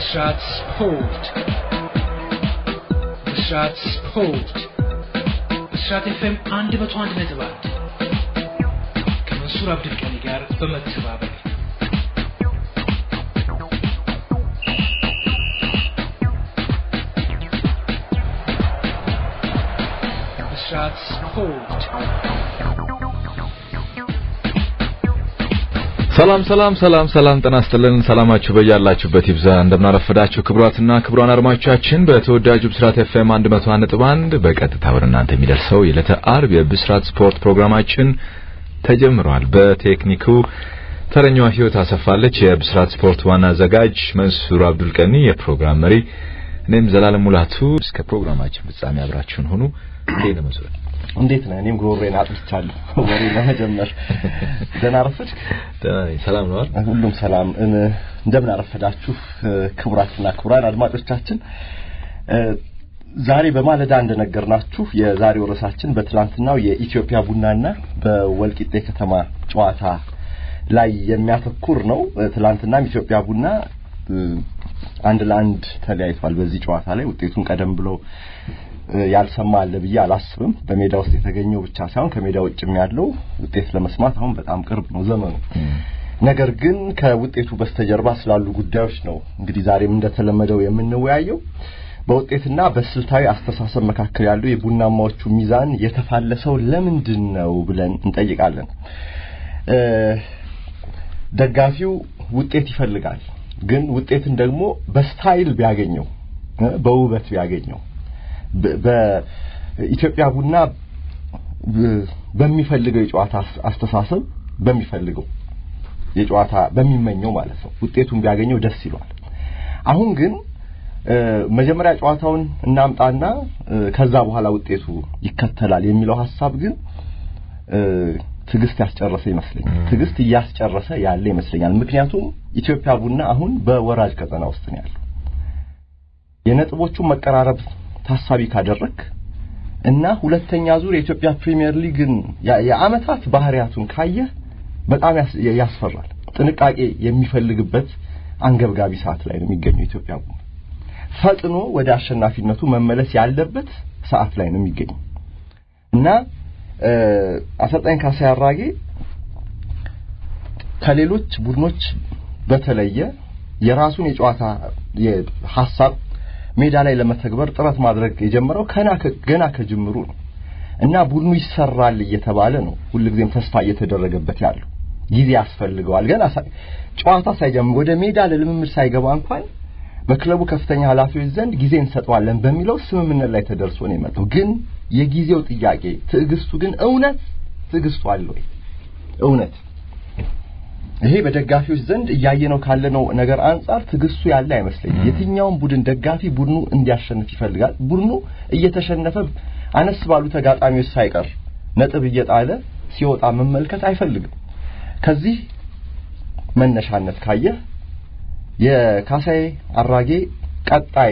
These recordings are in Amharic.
ብስራት ስፖርት ብስራት ስፖርት ብስራት ኤፍኤም አንድ መቶ አንድ ነጥብ አንድ ከመንሱር አብድልቀኒ ጋር በመተባበር ብስራት ስፖርት ሰላም ሰላም ሰላም ሰላም ጤና ይስጥልን። ሰላማችሁ በያላችሁበት ይብዛ። እንደምናረፈዳችሁ ክቡራትና ክቡራን አድማጮቻችን በተወዳጁ ብስራት ኤፍኤም 101.1 በቀጥታ ወደ እናንተ የሚደርሰው የዕለተ አርብ የብስራት ስፖርት ፕሮግራማችን ተጀምሯል። በቴክኒኩ ተረኛዋ ህይወት አሰፋለች። የብስራት ስፖርት ዋና አዘጋጅ መንሱር አብዱልቀኒ፣ የፕሮግራም መሪ እኔም ዘላለም ሙላቱ። እስከ ፕሮግራማችን ፍጻሜ አብራችሁን ሁኑ። እንዴት ነው መንሱር? እንዴት ነህ? እኔም ጉሮሬን አጥፍቻለሁ። ወሬ ለመጀመር ደህና አረፈድክ? ደህና ነኝ። ሰላም ነው አይደል? ሁሉም ሰላም። እንደምን አረፈዳችሁ ክቡራትና ክቡራን አድማጮቻችን። ዛሬ በማለዳ እንደነገርናችሁ የዛሬው ርዕሳችን በትላንትናው የኢትዮጵያ ቡናና በወልቂጤ ከተማ ጨዋታ ላይ የሚያተኩር ነው። ትላንትናም ኢትዮጵያ ቡና አንድ ለአንድ ተለያይቷል። በዚህ ጨዋታ ላይ ውጤቱን ቀደም ብሎ ያልሰማ አለ ብዬ አላስብም። በሜዳ ውስጥ የተገኘው ብቻ ሳይሆን ከሜዳ ውጭም ያለው ውጤት ለመስማት አሁን በጣም ቅርብ ነው ዘመኑ። ነገር ግን ከውጤቱ በስተጀርባ ስላሉ ጉዳዮች ነው እንግዲህ ዛሬም እንደተለመደው የምንወያየው። በውጤትና በስልታዊ አስተሳሰብ መካከል ያለው የቡናማዎቹ ሚዛን የተፋለሰው ለምንድን ነው ብለን እንጠይቃለን። ደጋፊው ውጤት ይፈልጋል፣ ግን ውጤትን ደግሞ በስታይል ቢያገኘው በውበት ቢያገኘው በኢትዮጵያ ቡና በሚፈልገው የጨዋታ አስተሳሰብ በሚፈልገው የጨዋታ በሚመኘው ማለት ነው ውጤቱን ቢያገኘው ደስ ይሏል። አሁን ግን መጀመሪያ ጨዋታውን እናምጣና ከዛ በኋላ ውጤቱ ይከተላል የሚለው ሐሳብ ግን ትዕግስት ያስጨረሰ ይመስለኛል። ትዕግስት እያስጨረሰ ያለ ይመስለኛል። ምክንያቱም ኢትዮጵያ ቡና አሁን በወራጅ ቀጠና ውስጥ ነው ያለው። የነጥቦቹን መቀራረብ ታሳቢ ካደረክ እና ሁለተኛ ዙር የኢትዮጵያ ፕሪሚየር ሊግን የአመታት ባህሪያቱን ካየህ በጣም ያስፈራል። ጥንቃቄ የሚፈልግበት አንገብጋቢ ሰዓት ላይ ነው የሚገኘው ኢትዮጵያ ቡና። ፈጥኖ ወደ አሸናፊነቱ መመለስ ያለበት ሰዓት ላይ ነው የሚገኘው እና አሰልጣኝ ካሳዬ አራጌ ከሌሎች ቡድኖች በተለየ የራሱን የጨዋታ ሀሳብ ሜዳ ላይ ለመተግበር ጥረት ማድረግ የጀመረው ገና ከጅምሩ ነው እና ቡድኑ ይሰራል እየተባለ ነው ሁልጊዜም ተስፋ እየተደረገበት ያለው። ጊዜ ያስፈልገዋል። ገና ጨዋታ ሳይጀምር ወደ ሜዳ ለልምምድ ሳይገባ እንኳን በክለቡ ከፍተኛ ኃላፊዎች ዘንድ ጊዜ እንሰጠዋለን በሚለው ስምምነት ላይ ተደርሶ ነው የመጣው። ግን የጊዜው ጥያቄ ትዕግስቱ ግን እውነት ትዕግስቱ አለ ወይ? እውነት ይሄ በደጋፊዎች ዘንድ እያየነው ካለነው ነገር አንጻር ትዕግስቱ ያለ አይመስለኝም። የትኛውም ቡድን ደጋፊ ቡድኑ እንዲያሸንፍ ይፈልጋል። ቡድኑ እየተሸነፈ አነስ ባሉ ተጋጣሚዎች ሳይቀር ነጥብ እየጣለ ሲወጣ መመልከት አይፈልግም። ከዚህ መነሻነት ካየህ የካሳዬ አራጌ ቀጣይ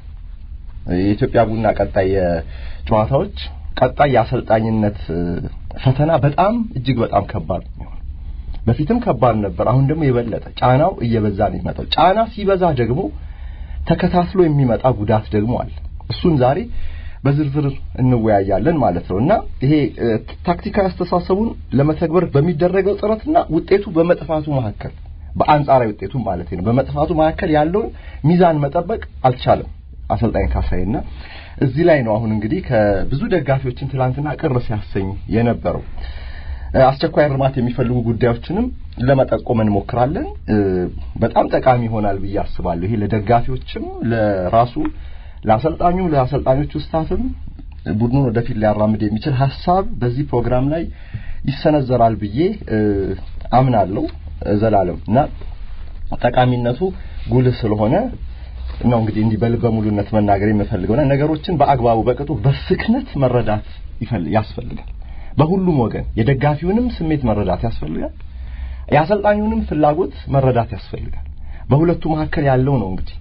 የኢትዮጵያ ቡና ቀጣይ የጨዋታዎች ቀጣይ የአሰልጣኝነት ፈተና በጣም እጅግ በጣም ከባድ ነው። በፊትም ከባድ ነበር። አሁን ደግሞ የበለጠ ጫናው እየበዛ ነው የሚመጣው። ጫና ሲበዛ ደግሞ ተከታትሎ የሚመጣ ጉዳት ደግሞ አለ። እሱን ዛሬ በዝርዝር እንወያያለን ማለት ነው እና ይሄ ታክቲካዊ አስተሳሰቡን ለመተግበር በሚደረገው ጥረትና ውጤቱ በመጥፋቱ መካከል በአንጻራዊ ውጤቱ ማለት ነው በመጥፋቱ መካከል ያለውን ሚዛን መጠበቅ አልቻለም አሰልጣኝ ካሳይና እዚህ ላይ ነው አሁን እንግዲህ ከብዙ ደጋፊዎችን ትላንትና ቅር ሲያሰኝ የነበረው አስቸኳይ እርማት የሚፈልጉ ጉዳዮችንም ለመጠቆም እንሞክራለን። በጣም ጠቃሚ ይሆናል ብዬ አስባለሁ። ይሄ ለደጋፊዎችም፣ ለራሱ ለአሰልጣኙ፣ ለአሰልጣኞቹ ስታፍም ቡድኑን ወደፊት ሊያራምድ የሚችል ሀሳብ በዚህ ፕሮግራም ላይ ይሰነዘራል ብዬ አምናለሁ ዘላለም እና ጠቃሚነቱ ጉልህ ስለሆነ ነው እንግዲህ እንዲህ በልበ ሙሉነት መናገር የምፈልገውና ነገሮችን በአግባቡ በቅጡ በስክነት መረዳት ያስፈልጋል። በሁሉም ወገን የደጋፊውንም ስሜት መረዳት ያስፈልጋል። የአሰልጣኙንም ፍላጎት መረዳት ያስፈልጋል። በሁለቱ መካከል ያለው ነው እንግዲህ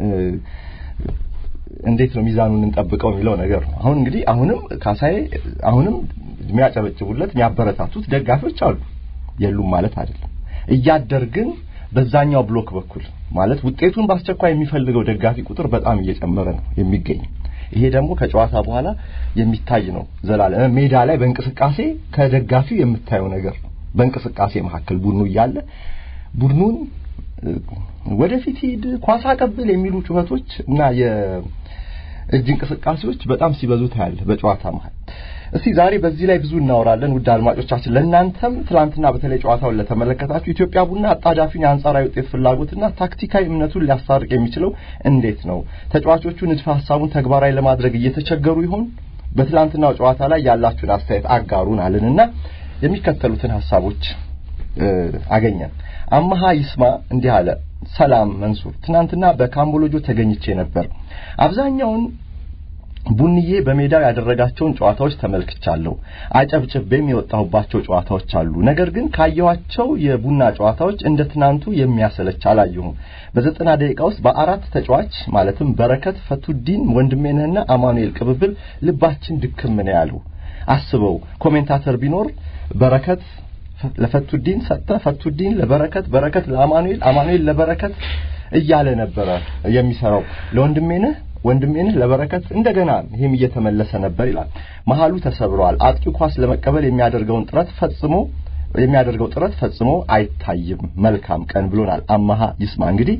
እንዴት ነው ሚዛኑን እንጠብቀው የሚለው ነገር ነው። አሁን እንግዲህ አሁንም ካሳዬ አሁንም የሚያጨበጭቡለት የሚያበረታቱት ደጋፊዎች አሉ፣ የሉም ማለት አይደለም። እያደር ግን በዛኛው ብሎክ በኩል ማለት ውጤቱን በአስቸኳይ የሚፈልገው ደጋፊ ቁጥር በጣም እየጨመረ ነው የሚገኝ። ይሄ ደግሞ ከጨዋታ በኋላ የሚታይ ነው። ዘላለም ሜዳ ላይ በእንቅስቃሴ ከደጋፊው የምታየው ነገር ነው። በእንቅስቃሴ መካከል ቡድኑ እያለ ቡድኑን ወደፊት ሂድ፣ ኳስ አቀብል የሚሉ ጩኸቶች እና የእጅ እንቅስቃሴዎች በጣም ሲበዙ ታያለህ በጨዋታ መሃል። እስቲ ዛሬ በዚህ ላይ ብዙ እናወራለን። ውድ አድማጮቻችን፣ ለእናንተም ትላንትና በተለይ ጨዋታውን ለተመለከታችሁ ኢትዮጵያ ቡና አጣዳፊውን የአንጻራዊ ውጤት ፍላጎትና ታክቲካዊ እምነቱን ሊያስታርቅ የሚችለው እንዴት ነው? ተጫዋቾቹ ንድፈ ሀሳቡን ተግባራዊ ለማድረግ እየተቸገሩ ይሆን? በትላንትናው ጨዋታ ላይ ያላችሁን አስተያየት አጋሩን አልንና የሚከተሉትን ሀሳቦች አገኘን። አማሃ ይስማ እንዲህ አለ። ሰላም መንሱር፣ ትናንትና በካምቦሎጆ ተገኝቼ ነበር። አብዛኛውን ቡንዬ በሜዳው ያደረጋቸውን ጨዋታዎች ተመልክቻለሁ። አጨብጭቤም የወጣሁባቸው ጨዋታዎች አሉ። ነገር ግን ካየኋቸው የቡና ጨዋታዎች እንደ ትናንቱ የሚያሰለች አላየሁም። በዘጠና ደቂቃ ውስጥ በአራት ተጫዋች ማለትም በረከት፣ ፈቱዲን፣ ወንድሜነህና አማኑኤል ቅብብል ልባችን ድክም ነው ያለው። አስበው ኮሜንታተር ቢኖር በረከት ለፈቱዲን ሰጠ፣ ፈቱዲን ለበረከት፣ በረከት ለአማኑኤል፣ አማኑኤል ለበረከት እያለ ነበረ የሚሰራው ለወንድሜነህ ወንድሜንህ ለበረከት እንደገና ይሄም እየተመለሰ ነበር ይላል። መሀሉ ተሰብሯል። አጥቂው ኳስ ለመቀበል የሚያደርገውን ጥረት ፈጽሞ የሚያደርገው ጥረት ፈጽሞ አይታይም። መልካም ቀን ብሎናል አማሃ ይስማ። እንግዲህ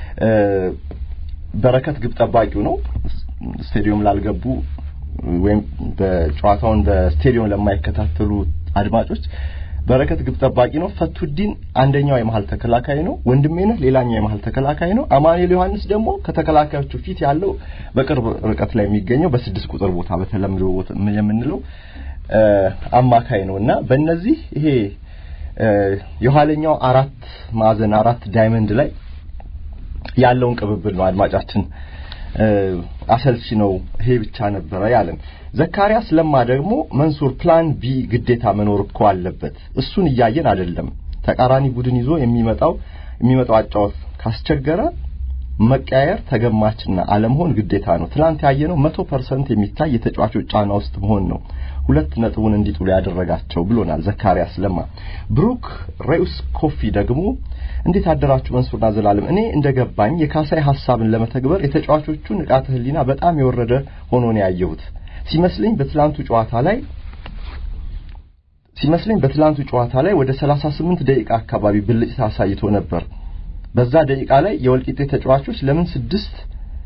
በረከት ግብ ጠባቂው ነው። ስቴዲየም ላልገቡ ወይም በጨዋታውን በስቴዲየም ለማይከታተሉ አድማጮች በረከት ግብ ጠባቂ ነው። ፈቱዲን አንደኛው የመሀል ተከላካይ ነው። ወንድሜነህ ሌላኛው የመሀል ተከላካይ ነው። አማኑኤል ዮሐንስ ደግሞ ከተከላካዮቹ ፊት ያለው በቅርብ ርቀት ላይ የሚገኘው በስድስት ቁጥር ቦታ በተለምዶ የምንለው አማካይ ነው እና በእነዚህ ይሄ የኋለኛው አራት ማዕዘን አራት ዳይመንድ ላይ ያለውን ቅብብል ነው አድማጫችን አሰልቺ ነው ይሄ ብቻ ነበረ ያለን። ዘካሪያስ ለማ ደግሞ መንሱር ፕላን ቢ ግዴታ መኖር እኮ አለበት። እሱን እያየን አይደለም። ተቃራኒ ቡድን ይዞ የሚመጣው የሚመጣው አጫወት ካስቸገረ መቀያየር ተገማችና አለመሆን ግዴታ ነው። ትላንት ያየነው መቶ ፐርሰንት የሚታይ የተጫዋቾች ጫና ውስጥ መሆን ነው ሁለት ነጥቡን እንዲጥሉ ያደረጋቸው ብሎናል ዘካሪያስ ለማ። ብሩክ ሬውስ ኮፊ ደግሞ እንዴት አደራችሁ መንሱርና ዘላለም። እኔ እንደገባኝ የካሳይ ሐሳብን ለመተግበር የተጫዋቾቹ ንቃተ ህሊና በጣም የወረደ ሆኖ ነው ያየሁት። ሲመስለኝ በትላንቱ ጨዋታ ላይ ሲመስለኝ በትላንቱ ጨዋታ ላይ ወደ 38 ደቂቃ አካባቢ ብልጭታ አሳይቶ ነበር። በዛ ደቂቃ ላይ የወልቂጤ ተጫዋቾች ለምን ስድስት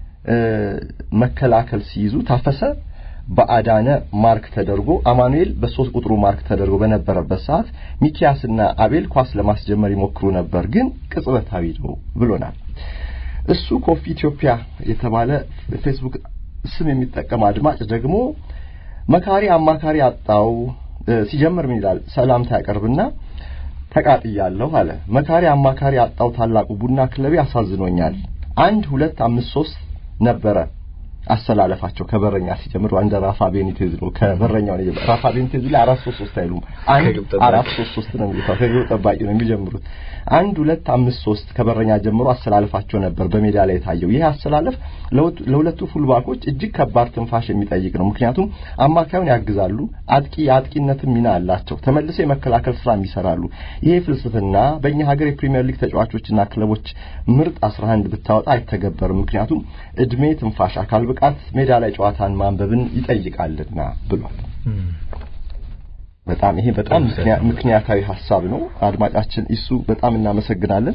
መከላከል ሲይዙ ታፈሰ በአዳነ ማርክ ተደርጎ አማኑኤል በሶስት ቁጥሩ ማርክ ተደርጎ በነበረበት ሰዓት ሚኪያስና አቤል ኳስ ለማስጀመር ይሞክሩ ነበር፣ ግን ቅጽበታዊ ነው ብሎናል። እሱ ኮፊ ኢትዮጵያ የተባለ ፌስቡክ ስም የሚጠቀም አድማጭ ደግሞ መካሪ አማካሪ አጣው ሲጀምር ምን ይላል? ሰላምታ ያቀርብና ተቃጥያለሁ አለ። መካሪ አማካሪ አጣው ታላቁ ቡና ክለቤ አሳዝኖኛል። አንድ ሁለት አምስት ሶስት ነበረ አሰላለፋቸው ከበረኛ ሲጀምር እንደ ራፋ ቤኒቴዝ ነው። ከበረኛው ነው ራፋ ቤኒቴዝ ላይ አራት ሶስት ሶስት አይሉም። አንድ አራት ሶስት ሶስት ነው የሚሉት። ከግብ ጠባቂ ነው የሚጀምሩት። አንድ ሁለት አምስት ሶስት ከበረኛ ጀምሮ አሰላለፋቸው ነበር በሜዳ ላይ የታየው። ይህ አሰላለፍ ለሁለቱ ፉልባኮች እጅግ ከባድ ትንፋሽ የሚጠይቅ ነው። ምክንያቱም አማካዩን ያግዛሉ፣ አጥቂ የአጥቂነትም ሚና አላቸው፣ ተመልሰው የመከላከል ስራም ይሰራሉ። ይሄ ፍልስፍና በእኛ ሀገር የፕሪሚየር ሊግ ተጫዋቾችና ክለቦች ምርጥ 11 ብታወጣ አይተገበርም። ምክንያቱም እድሜ፣ ትንፋሽ፣ አካል ብቃት ሜዳ ላይ ጨዋታን ማንበብን ይጠይቃልና ብሏል። በጣም ይሄ በጣም ምክንያታዊ ሀሳብ ነው። አድማጫችን ኢሱ በጣም እናመሰግናለን።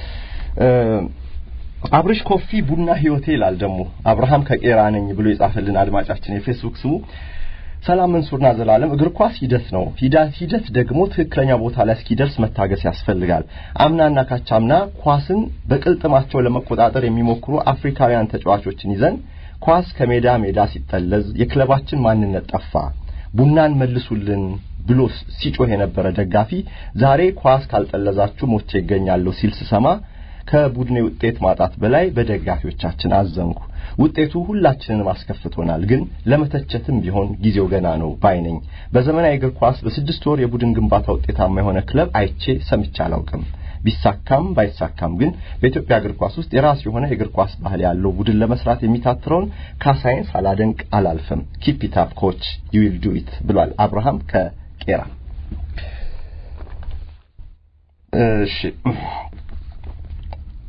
አብርሽ ኮፊ ቡና ህይወቴ ይላል ደግሞ አብርሃም ከቄራ ነኝ ብሎ የጻፈልን አድማጫችን የፌስቡክ ስሙ ሰላም መንሱርና ዘላለም እግር ኳስ ሂደት ነው። ሂደት ደግሞ ትክክለኛ ቦታ ላይ እስኪደርስ መታገስ ያስፈልጋል። አምናና ካቻምና ኳስን በቅልጥማቸው ለመቆጣጠር የሚሞክሩ አፍሪካውያን ተጫዋቾችን ይዘን ኳስ ከሜዳ ሜዳ ሲጠለዝ የክለባችን ማንነት ጠፋ። ቡናን መልሱልን ብሎ ሲጮህ የነበረ ደጋፊ ዛሬ ኳስ ካልጠለዛችሁ ሞቼ ይገኛለሁ ሲል ስሰማ ከቡድኔ ውጤት ማጣት በላይ በደጋፊዎቻችን አዘንኩ። ውጤቱ ሁላችንንም አስከፍቶናል፣ ግን ለመተቸትም ቢሆን ጊዜው ገና ነው ባይ ነኝ። በዘመናዊ እግር ኳስ በስድስት ወር የቡድን ግንባታ ውጤታማ የሆነ ክለብ አይቼ ሰምቼ አላውቅም። ቢሳካም ባይሳካም ግን በኢትዮጵያ እግር ኳስ ውስጥ የራሱ የሆነ የእግር ኳስ ባህል ያለው ቡድን ለመስራት የሚታትረውን ካሳይን ሳላደንቅ አላልፍም። ኪፕ ኢት አፕ ኮች ዩ ዊል ዱ ኢት ብሏል አብርሃም ከቄራ። እሺ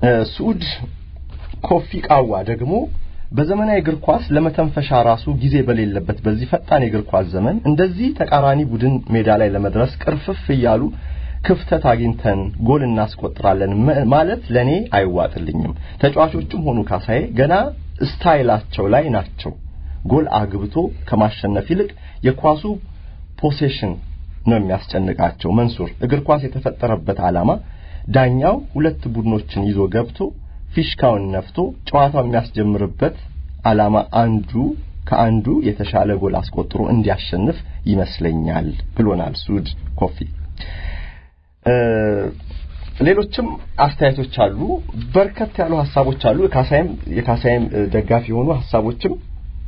ሱድ ኮፊ ቃዋ ደግሞ በዘመናዊ እግር ኳስ ለመተንፈሻ ራሱ ጊዜ በሌለበት በዚህ ፈጣን የእግር ኳስ ዘመን እንደዚህ ተቃራኒ ቡድን ሜዳ ላይ ለመድረስ ቅርፍፍ እያሉ ክፍተት አግኝተን ጎል እናስቆጥራለን ማለት ለኔ አይዋጥልኝም። ተጫዋቾቹም ሆኑ ካሳዬ ገና ስታይላቸው ላይ ናቸው። ጎል አግብቶ ከማሸነፍ ይልቅ የኳሱ ፖሴሽን ነው የሚያስጨንቃቸው። መንሱር እግር ኳስ የተፈጠረበት ዓላማ ዳኛው ሁለት ቡድኖችን ይዞ ገብቶ ፊሽካውን ነፍቶ ጨዋታው የሚያስጀምርበት ዓላማ አንዱ ከአንዱ የተሻለ ጎል አስቆጥሮ እንዲያሸንፍ ይመስለኛል ብሎናል ሱድ ኮፊ። ሌሎችም አስተያየቶች አሉ። በርከት ያሉ ሀሳቦች አሉ። ካሳይም የካሳይም ደጋፊ የሆኑ ሀሳቦችም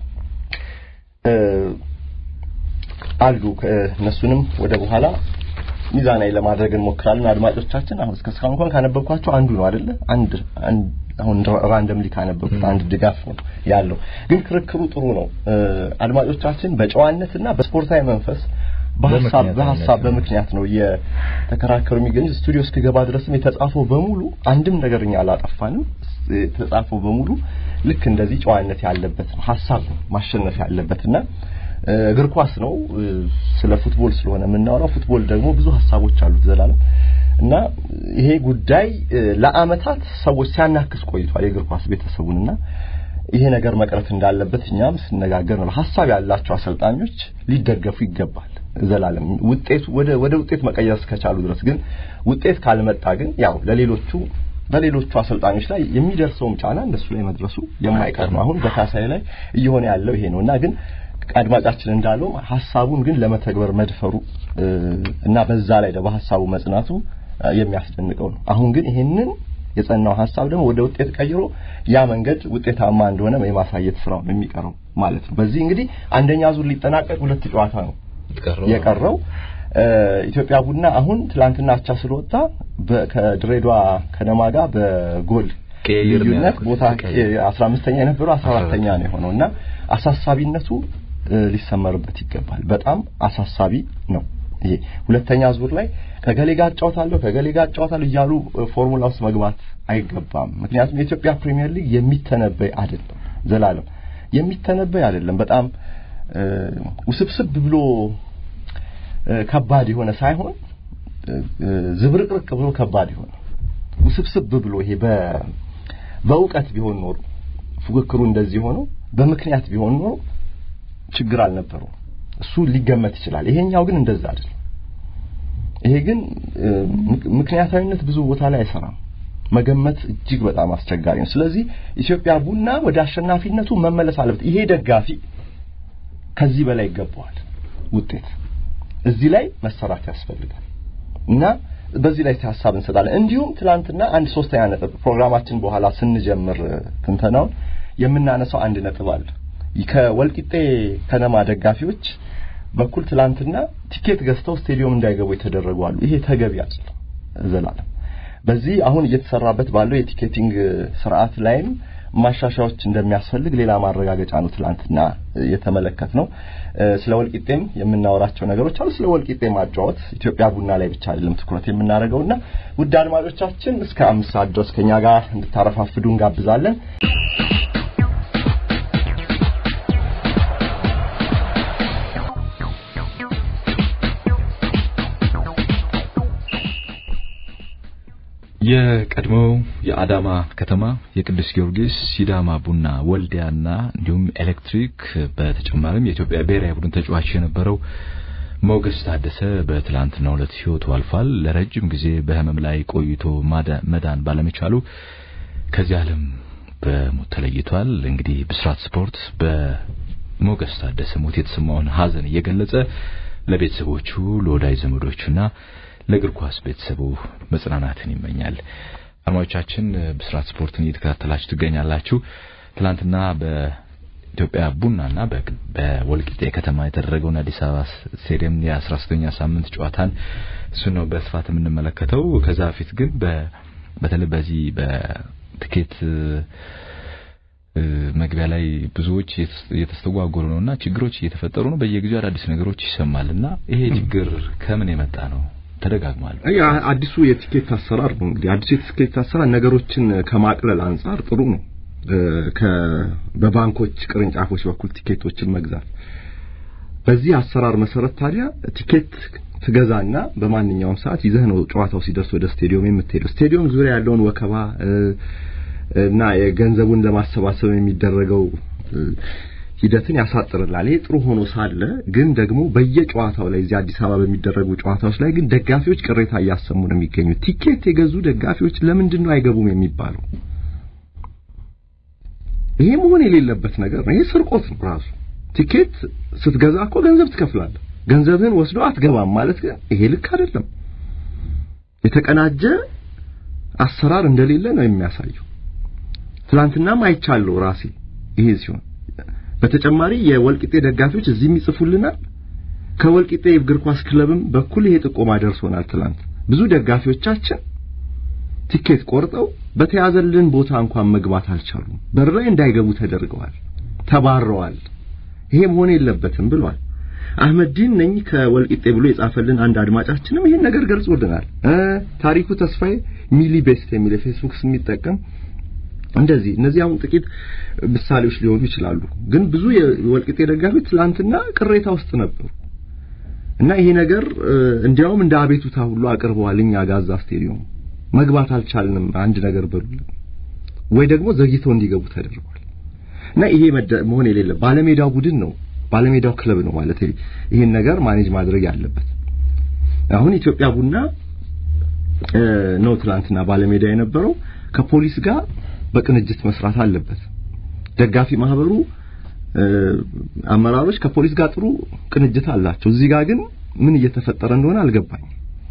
አሉ። እነሱንም ወደ በኋላ ሚዛናዊ ለማድረግ እንሞክራለን። አድማጮቻችን አሁን እስከ እስካሁን እንኳን ካነበብኳቸው አንዱ ነው አይደለ? አንድ አሁን ራንደምሊ ካነበብኩት አንድ ድጋፍ ነው ያለው። ግን ክርክሩ ጥሩ ነው። አድማጮቻችን በጨዋነትና በስፖርታዊ መንፈስ በሐሳብ በሐሳብ በምክንያት ነው የተከራከሩ የሚገኙት። ስቱዲዮ እስክገባ ድረስም የተጻፈው በሙሉ አንድም ነገር እኛ አላጠፋንም። የተጻፈው በሙሉ ልክ እንደዚህ ጨዋነት ያለበት ነው። ሐሳብ ነው ማሸነፍ ያለበትና እግር ኳስ ነው። ስለ ፉትቦል ስለሆነ የምናወራው ፉትቦል ደግሞ ብዙ ሀሳቦች አሉት ዘላለም እና ይሄ ጉዳይ ለአመታት ሰዎች ሲያናክስ ቆይቷል የእግር ኳስ ቤተሰቡንና ይሄ ነገር መቅረት እንዳለበት እኛም ስነጋገር ነው። ሀሳብ ያላቸው አሰልጣኞች ሊደገፉ ይገባል። ዘላለም ውጤቱ ወደ ወደ ውጤት መቀየር እስከቻሉ ድረስ ግን ውጤት ካልመጣ ግን ያው ለሌሎቹ በሌሎቹ አሰልጣኞች ላይ የሚደርሰውም ጫና እነሱ ላይ መድረሱ የማይቀር ነው። አሁን በካሳይ ላይ እየሆነ ያለው ይሄ ነው እና ግን አድማጫችን እንዳለው ሀሳቡን ግን ለመተግበር መድፈሩ እና በዛ ላይ ደግሞ ሀሳቡ መጽናቱ የሚያስደንቀው ነው። አሁን ግን ይሄንን የጸናው ሀሳብ ደግሞ ወደ ውጤት ቀይሮ ያ መንገድ ውጤታማ እንደሆነ የማሳየት ስራው ነው የሚቀረው ማለት ነው። በዚህ እንግዲህ አንደኛ ዙር ሊጠናቀቅ ሁለት ጨዋታ ነው የቀረው። ኢትዮጵያ ቡና አሁን ትላንትና አቻ ስለወጣ ከድሬዳዋ ከነማ ጋር በጎል ልዩነት ቦታ 15ኛ የነበረው 14ኛ ነው የሆነው እና አሳሳቢነቱ ሊሰመርበት ይገባል። በጣም አሳሳቢ ነው። ይሄ ሁለተኛ ዙር ላይ ከገሌ ጋር እጫወታለሁ ከገሌ ጋር እጫወታለሁ እያሉ ፎርሙላ ውስጥ መግባት አይገባም። ምክንያቱም የኢትዮጵያ ፕሪሚየር ሊግ የሚተነበይ አይደለም። ዘላለም የሚተነበይ አይደለም። በጣም ውስብስብ ብሎ ከባድ የሆነ ሳይሆን ዝብርቅርቅ ብሎ ከባድ የሆነ ውስብስብ ብሎ ይሄ በእውቀት ቢሆን ኖሮ ፉክክሩ እንደዚህ ሆኖ በምክንያት ቢሆን ኖሮ ችግር አልነበረው። እሱ ሊገመት ይችላል። ይሄኛው ግን እንደዛ አይደለም። ይሄ ግን ምክንያታዊነት ብዙ ቦታ ላይ አይሰራም። መገመት እጅግ በጣም አስቸጋሪ ነው። ስለዚህ ኢትዮጵያ ቡና ወደ አሸናፊነቱ መመለስ አለበት። ይሄ ደጋፊ ከዚህ በላይ ይገባዋል ውጤት። እዚህ ላይ መሰራት ያስፈልጋል እና በዚህ ላይ ሀሳብ እንሰጣለን። እንዲሁም ትላንትና አንድ ሶስተኛ ነጥብ ፕሮግራማችን በኋላ ስንጀምር ትንተናውን የምናነሳው አንድ ነጥብ አለ። ከወልቂጤ ከነማ ደጋፊዎች በኩል ትላንትና ቲኬት ገዝተው ስቴዲየም እንዳይገቡ የተደረጉ አሉ። ይሄ ተገቢ አይደለም። ዘላለም በዚህ አሁን እየተሰራበት ባለው የቲኬቲንግ ስርዓት ላይም ማሻሻያዎች እንደሚያስፈልግ ሌላ ማረጋገጫ ነው ትላንትና የተመለከት ነው። ስለ ወልቂጤም የምናወራቸው ነገሮች አሉ። ስለ ወልቂጤ ማጫወት ኢትዮጵያ ቡና ላይ ብቻ አይደለም ትኩረት የምናደርገውና ውድ አድማጮቻችን እስከ አምስት ሰዓት ድረስ ከኛ ጋር እንድታረፋፍዱ እንጋብዛለን። የቀድሞው የአዳማ ከተማ የቅዱስ ጊዮርጊስ፣ ሲዳማ ቡና፣ ወልዲያና እንዲሁም ኤሌክትሪክ በተጨማሪም የኢትዮጵያ ብሔራዊ ቡድን ተጫዋች የነበረው ሞገስ ታደሰ በትላንትናው ዕለት ሕይወቱ አልፏል። ለረጅም ጊዜ በሕመም ላይ ቆይቶ መዳን ባለመቻሉ ከዚህ ዓለም በሞት ተለይቷል። እንግዲህ ብስራት ስፖርት በሞገስ ታደሰ ሞት የተሰማውን ሐዘን እየገለጸ ለቤተሰቦቹ ለወዳጅ ዘመዶቹና ለእግር ኳስ ቤተሰቡ መጽናናትን ይመኛል። አድማጮቻችን ብስራት ስፖርትን እየተከታተላችሁ ትገኛላችሁ። ትላንትና በኢትዮጵያ ቡናና በወልቂጤ ከተማ የተደረገውን አዲስ አበባ ስቴዲየም የ13ኛ ሳምንት ጨዋታን እሱ ነው በስፋት የምንመለከተው። ከዛ በፊት ግን በተለይ በዚህ በትኬት መግቢያ ላይ ብዙዎች እየተስተጓጎሉ ነውና ችግሮች እየተፈጠሩ ነው። በየጊዜው አዳዲስ ነገሮች ይሰማልና ይሄ ችግር ከምን የመጣ ነው? ተደጋግሟል። አይ አዲሱ የቲኬት አሰራር ነው እንግዲህ አዲሱ የቲኬት አሰራር ነገሮችን ከማቅለል አንጻር ጥሩ ነው። በባንኮች ቅርንጫፎች በኩል ቲኬቶችን መግዛት በዚህ አሰራር መሰረት ታዲያ ቲኬት ትገዛና በማንኛውም ሰዓት ይዘህ ነው ጨዋታው ሲደርስ ወደ ስቴዲየም የምትሄደው። ስቴዲየም ዙሪያ ያለውን ወከባ እና የገንዘቡን ለማሰባሰብ የሚደረገው ሂደትን ያሳጥርላል። ይሄ ጥሩ ሆኖ ሳለ ግን ደግሞ በየጨዋታው ላይ እዚህ አዲስ አበባ በሚደረጉ ጨዋታዎች ላይ ግን ደጋፊዎች ቅሬታ እያሰሙ ነው የሚገኙት። ቲኬት የገዙ ደጋፊዎች ለምንድን ነው አይገቡም የሚባለው? ይሄ መሆን የሌለበት ነገር ነው። ይሄ ስርቆት ነው ራሱ። ቲኬት ስትገዛ እኮ ገንዘብ ትከፍላለህ። ገንዘብህን ወስዶ አትገባም ማለት ግን ይሄ ልክ አይደለም። የተቀናጀ አሰራር እንደሌለ ነው የሚያሳየው። ትላንትናም አይቻለሁ ራሴ ይሄ ሲሆን በተጨማሪ የወልቂጤ ደጋፊዎች እዚህም ይጽፉልናል። ከወልቂጤ እግር ኳስ ክለብም በኩል ይሄ ጥቆማ ደርሶናል። ትላንት ብዙ ደጋፊዎቻችን ቲኬት ቆርጠው በተያዘልን ቦታ እንኳን መግባት አልቻሉም። በር ላይ እንዳይገቡ ተደርገዋል፣ ተባረዋል። ይሄ መሆን የለበትም ብሏል። አህመዲን ነኝ ከወልቂጤ ብሎ የጻፈልን አንድ አድማጫችንም ይሄን ነገር ገልጾልናል። ታሪኩ ተስፋዬ ሚሊ ቤስት የሚል የፌስቡክ ስም የሚጠቀም እንደዚህ እነዚህ አሁን ጥቂት ምሳሌዎች ሊሆኑ ይችላሉ። ግን ብዙ የወልቂጤ ደጋፊዎች ትላንትና ቅሬታ ውስጥ ነበሩ እና ይሄ ነገር እንዲያውም እንደ አቤቱታ ሁሉ አቅርበዋል። እኛ ጋዛ ስቴዲየም መግባት አልቻልንም፣ አንድ ነገር በሉልን ወይ ደግሞ ዘግይተው እንዲገቡ ተደርጓል። እና ይሄ መሆን የሌለ ባለሜዳው ቡድን ነው ባለሜዳው ክለብ ነው ማለት ይሄን ነገር ማኔጅ ማድረግ ያለበት። አሁን ኢትዮጵያ ቡና ነው ትላንትና ባለሜዳ የነበረው ከፖሊስ ጋር በቅንጅት መስራት አለበት። ደጋፊ ማህበሩ አመራሮች ከፖሊስ ጋር ጥሩ ቅንጅት አላቸው። እዚህ ጋር ግን ምን እየተፈጠረ እንደሆነ አልገባኝም።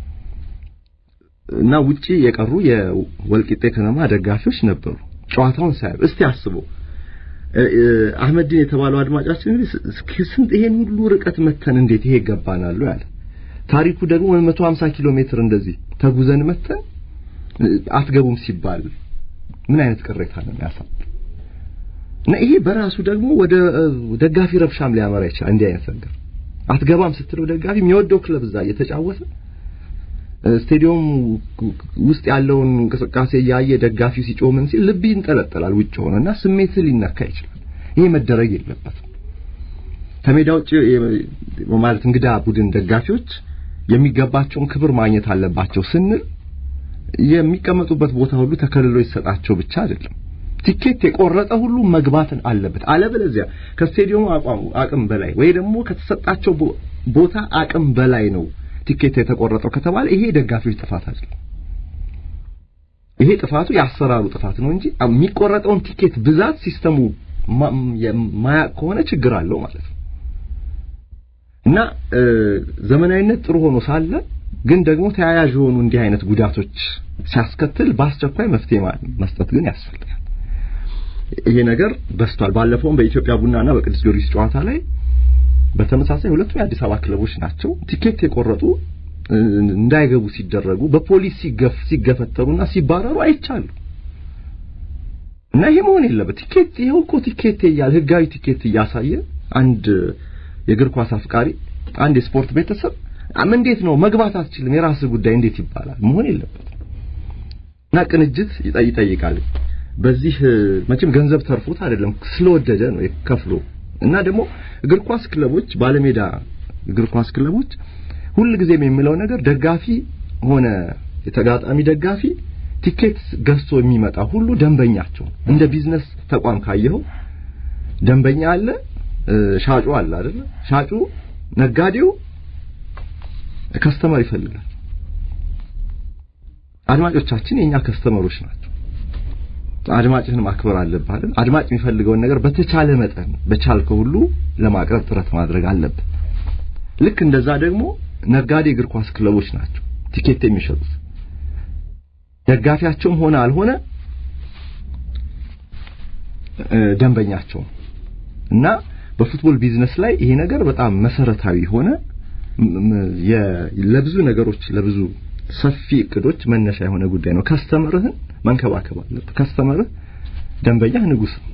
እና ውጪ የቀሩ የወልቂጤ ከነማ ደጋፊዎች ነበሩ ጨዋታውን ሳያዩ። እስቲ አስበው አህመድን የተባለው አድማጫችን ስንት ይሄን ሁሉ ርቀት መተን እንዴት ይሄ ይገባናል ያለ ታሪኩ ደግሞ 150 ኪሎ ሜትር እንደዚህ ተጉዘን መተን አትገቡም ሲባል ምን አይነት ቅሬታ ነው የሚያሳብ እና ይሄ በራሱ ደግሞ ወደ ደጋፊ ረብሻም ሊያመራ ይችላል። እንዲህ አይነት ነገር አትገባም ስትለው ደጋፊ የሚወደው ክለብ እዛ እየተጫወተ ስቴዲየም ውስጥ ያለውን እንቅስቃሴ እያየ ደጋፊው ሲጮህ ምን ሲል ልብ ይንጠለጠላል ውጭ ሆነና ስሜት ሊነካ ይችላል። ይሄ መደረግ የለበትም። ከሜዳ ውጭ ማለት እንግዳ ቡድን ደጋፊዎች የሚገባቸውን ክብር ማግኘት አለባቸው ስንል የሚቀመጡበት ቦታ ሁሉ ተከልሎ ይሰጣቸው ብቻ አይደለም። ቲኬት የቆረጠ ሁሉ መግባትን አለበት። አለበለዚያ ከስቴዲየሙ አቅም በላይ ወይ ደግሞ ከተሰጣቸው ቦታ አቅም በላይ ነው ቲኬት የተቆረጠው ከተባለ ይሄ ደጋፊዎች ጥፋት አይደለም። ይሄ ጥፋቱ የአሰራሩ ጥፋት ነው እንጂ የሚቆረጠውን ቲኬት ብዛት ሲስተሙ ማያቅ ከሆነ ችግር አለው ማለት ነው። እና ዘመናዊነት ጥሩ ሆኖ ሳለ ግን ደግሞ ተያያዥ የሆኑ እንዲህ አይነት ጉዳቶች ሲያስከትል በአስቸኳይ መፍትሄ መስጠት ግን ያስፈልጋል። ይሄ ነገር በስቷል። ባለፈውም በኢትዮጵያ ቡናና በቅዱስ ጊዮርጊስ ጨዋታ ላይ በተመሳሳይ ሁለቱም የአዲስ አበባ ክለቦች ናቸው። ቲኬት የቆረጡ እንዳይገቡ ሲደረጉ በፖሊስ ሲገፍ ሲገፈተሩና ሲባረሩ አይቻሉ እና ይሄ መሆን የለበት። ቲኬት ይኸው እኮ ቲኬት እያለ ህጋዊ ቲኬት እያሳየ አንድ የእግር ኳስ አፍቃሪ አንድ የስፖርት ቤተሰብ እንዴት ነው መግባት አትችልም፣ የራስህ ጉዳይ እንዴት ይባላል? መሆን የለበትም እና ቅንጅት ይጠይቃል። በዚህ መቼም ገንዘብ ተርፎት አይደለም ስለወደደ ነው ከፍሎ እና ደግሞ እግር ኳስ ክለቦች ባለሜዳ እግር ኳስ ክለቦች ሁልጊዜም የሚለው ነገር ደጋፊ ሆነ የተጋጣሚ ደጋፊ ቲኬት ገዝቶ የሚመጣ ሁሉ ደንበኛቸው እንደ ቢዝነስ ተቋም ካየኸው ደንበኛ አለ፣ ሻጩ አለ አይደል? ሻጩ ነጋዴው ከስተመር ይፈልጋል። አድማጮቻችን የኛ ከስተመሮች ናቸው። አድማጭህን ማክበር አለብህ አይደል? አድማጭ የሚፈልገውን ነገር በተቻለ መጠን በቻልከው ሁሉ ለማቅረብ ጥረት ማድረግ አለብህ። ልክ እንደዛ ደግሞ ነጋዴ እግር ኳስ ክለቦች ናቸው ቲኬት የሚሸጡት። ደጋፊያቸውም ሆነ አልሆነ ደንበኛቸው እና በፉትቦል ቢዝነስ ላይ ይሄ ነገር በጣም መሰረታዊ ሆነ ለብዙ ነገሮች ለብዙ ሰፊ እቅዶች መነሻ የሆነ ጉዳይ ነው። ከስተመርህን መንከባከብ አለብህ። ከስተመርህ ደንበኛህ ንጉስ ነው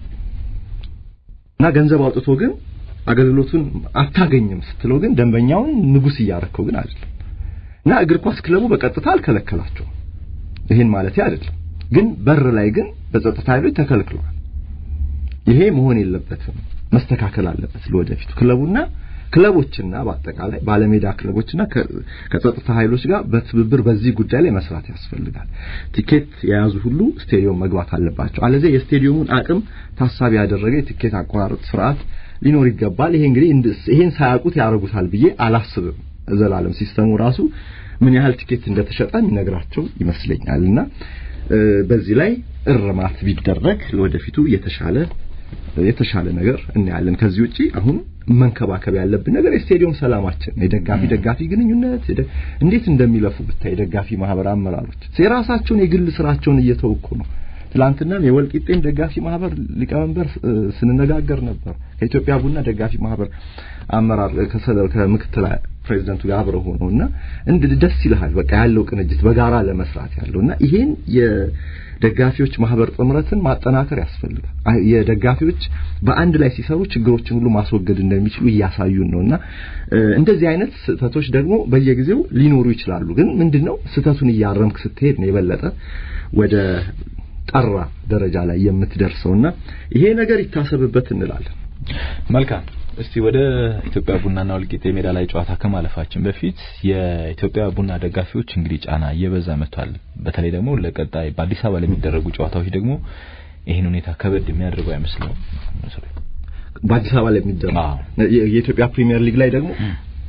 እና ገንዘብ አውጥቶ ግን አገልግሎቱን አታገኝም ስትለው ግን ደንበኛውን ንጉስ እያረከው ግን አይደለም። እና እግር ኳስ ክለቡ በቀጥታ አልከለከላቸውም። ይሄን ማለት አይደለም፣ ግን በር ላይ ግን በጸጥታ ኃይሎች ተከልክለዋል። ይሄ መሆን የለበትም፣ መስተካከል አለበት ለወደፊቱ ክለቡና ክለቦችና በአጠቃላይ ባለሜዳ ክለቦችና ከጸጥታ ኃይሎች ጋር በትብብር በዚህ ጉዳይ ላይ መስራት ያስፈልጋል። ቲኬት የያዙ ሁሉ ስቴዲየም መግባት አለባቸው። አለዚያ የስቴዲየሙን አቅም ታሳቢ ያደረገ የቲኬት አቆራረጥ ስርዓት ሊኖር ይገባል። ይሄ እንግዲህ ይሄን ሳያውቁት ያደርጉታል ብዬ አላስብም። ዘላለም ሲስተሙ ራሱ ምን ያህል ቲኬት እንደተሸጠ የሚነግራቸው ይመስለኛልና በዚህ ላይ እርማት ቢደረግ ለወደፊቱ የተሻለ የተሻለ ነገር እናያለን። ከዚህ ውጪ አሁን መንከባከብ ያለብን ነገር የስቴዲየም ሰላማችን፣ የደጋፊ ደጋፊ ግንኙነት እንዴት እንደሚለፉ ብታይ የደጋፊ ማህበር አመራሮች የራሳቸውን የግል ስራቸውን እየተወኩ ነው። ትላንትናም የወልቂጤን ደጋፊ ማህበር ሊቀመንበር ስንነጋገር ነበር። ከኢትዮጵያ ቡና ደጋፊ ማህበር አመራር ከምክትል ፕሬዚደንቱ ጋር አብረው ሆነው እና እንድ ደስ ይልሃል። በቃ ያለው ቅንጅት በጋራ ለመስራት ያለው እና ይሄን የደጋፊዎች ማህበር ጥምረትን ማጠናከር ያስፈልጋል። የደጋፊዎች በአንድ ላይ ሲሰሩ ችግሮችን ሁሉ ማስወገድ እንደሚችሉ እያሳዩን ነውና እንደዚህ አይነት ስህተቶች ደግሞ በየጊዜው ሊኖሩ ይችላሉ። ግን ምንድነው ስህተቱን እያረምክ ስትሄድ ነው የበለጠ ወደ ጠራ ደረጃ ላይ የምትደርሰውና ይሄ ነገር ይታሰብበት እንላለን። መልካም። እስቲ ወደ ኢትዮጵያ ቡናና ወልቂጤ ሜዳ ላይ ጨዋታ ከማለፋችን በፊት የኢትዮጵያ ቡና ደጋፊዎች እንግዲህ ጫና እየበዛ መጥቷል። በተለይ ደግሞ ለቀጣይ በአዲስ አበባ ለሚደረጉ ጨዋታዎች ደግሞ ይህን ሁኔታ ከበድ የሚያደርገው አይመስለውም። በአዲስ አበባ ላይ የሚደረጉ የኢትዮጵያ ፕሪሚየር ሊግ ላይ ደግሞ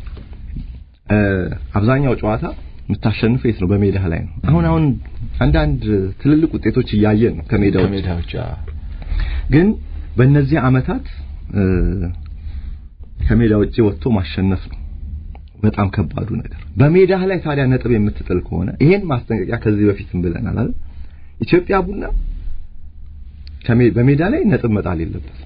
አብዛኛው ጨዋታ የምታሸንፈው የት ነው? በሜዳ ላይ ነው። አሁን አሁን አንዳንድ ትልልቅ ውጤቶች እያየን ነው ከሜዳዎች ከሜዳዎች ግን በእነዚህ አመታት ከሜዳ ውጪ ወጥቶ ማሸነፍ ነው በጣም ከባዱ ነገር። በሜዳ ላይ ታዲያ ነጥብ የምትጥል ከሆነ ይሄን ማስጠንቀቂያ ከዚህ በፊትም ብለናል አይደል? ኢትዮጵያ ቡና በሜዳ ላይ ነጥብ መጣል የለበትም።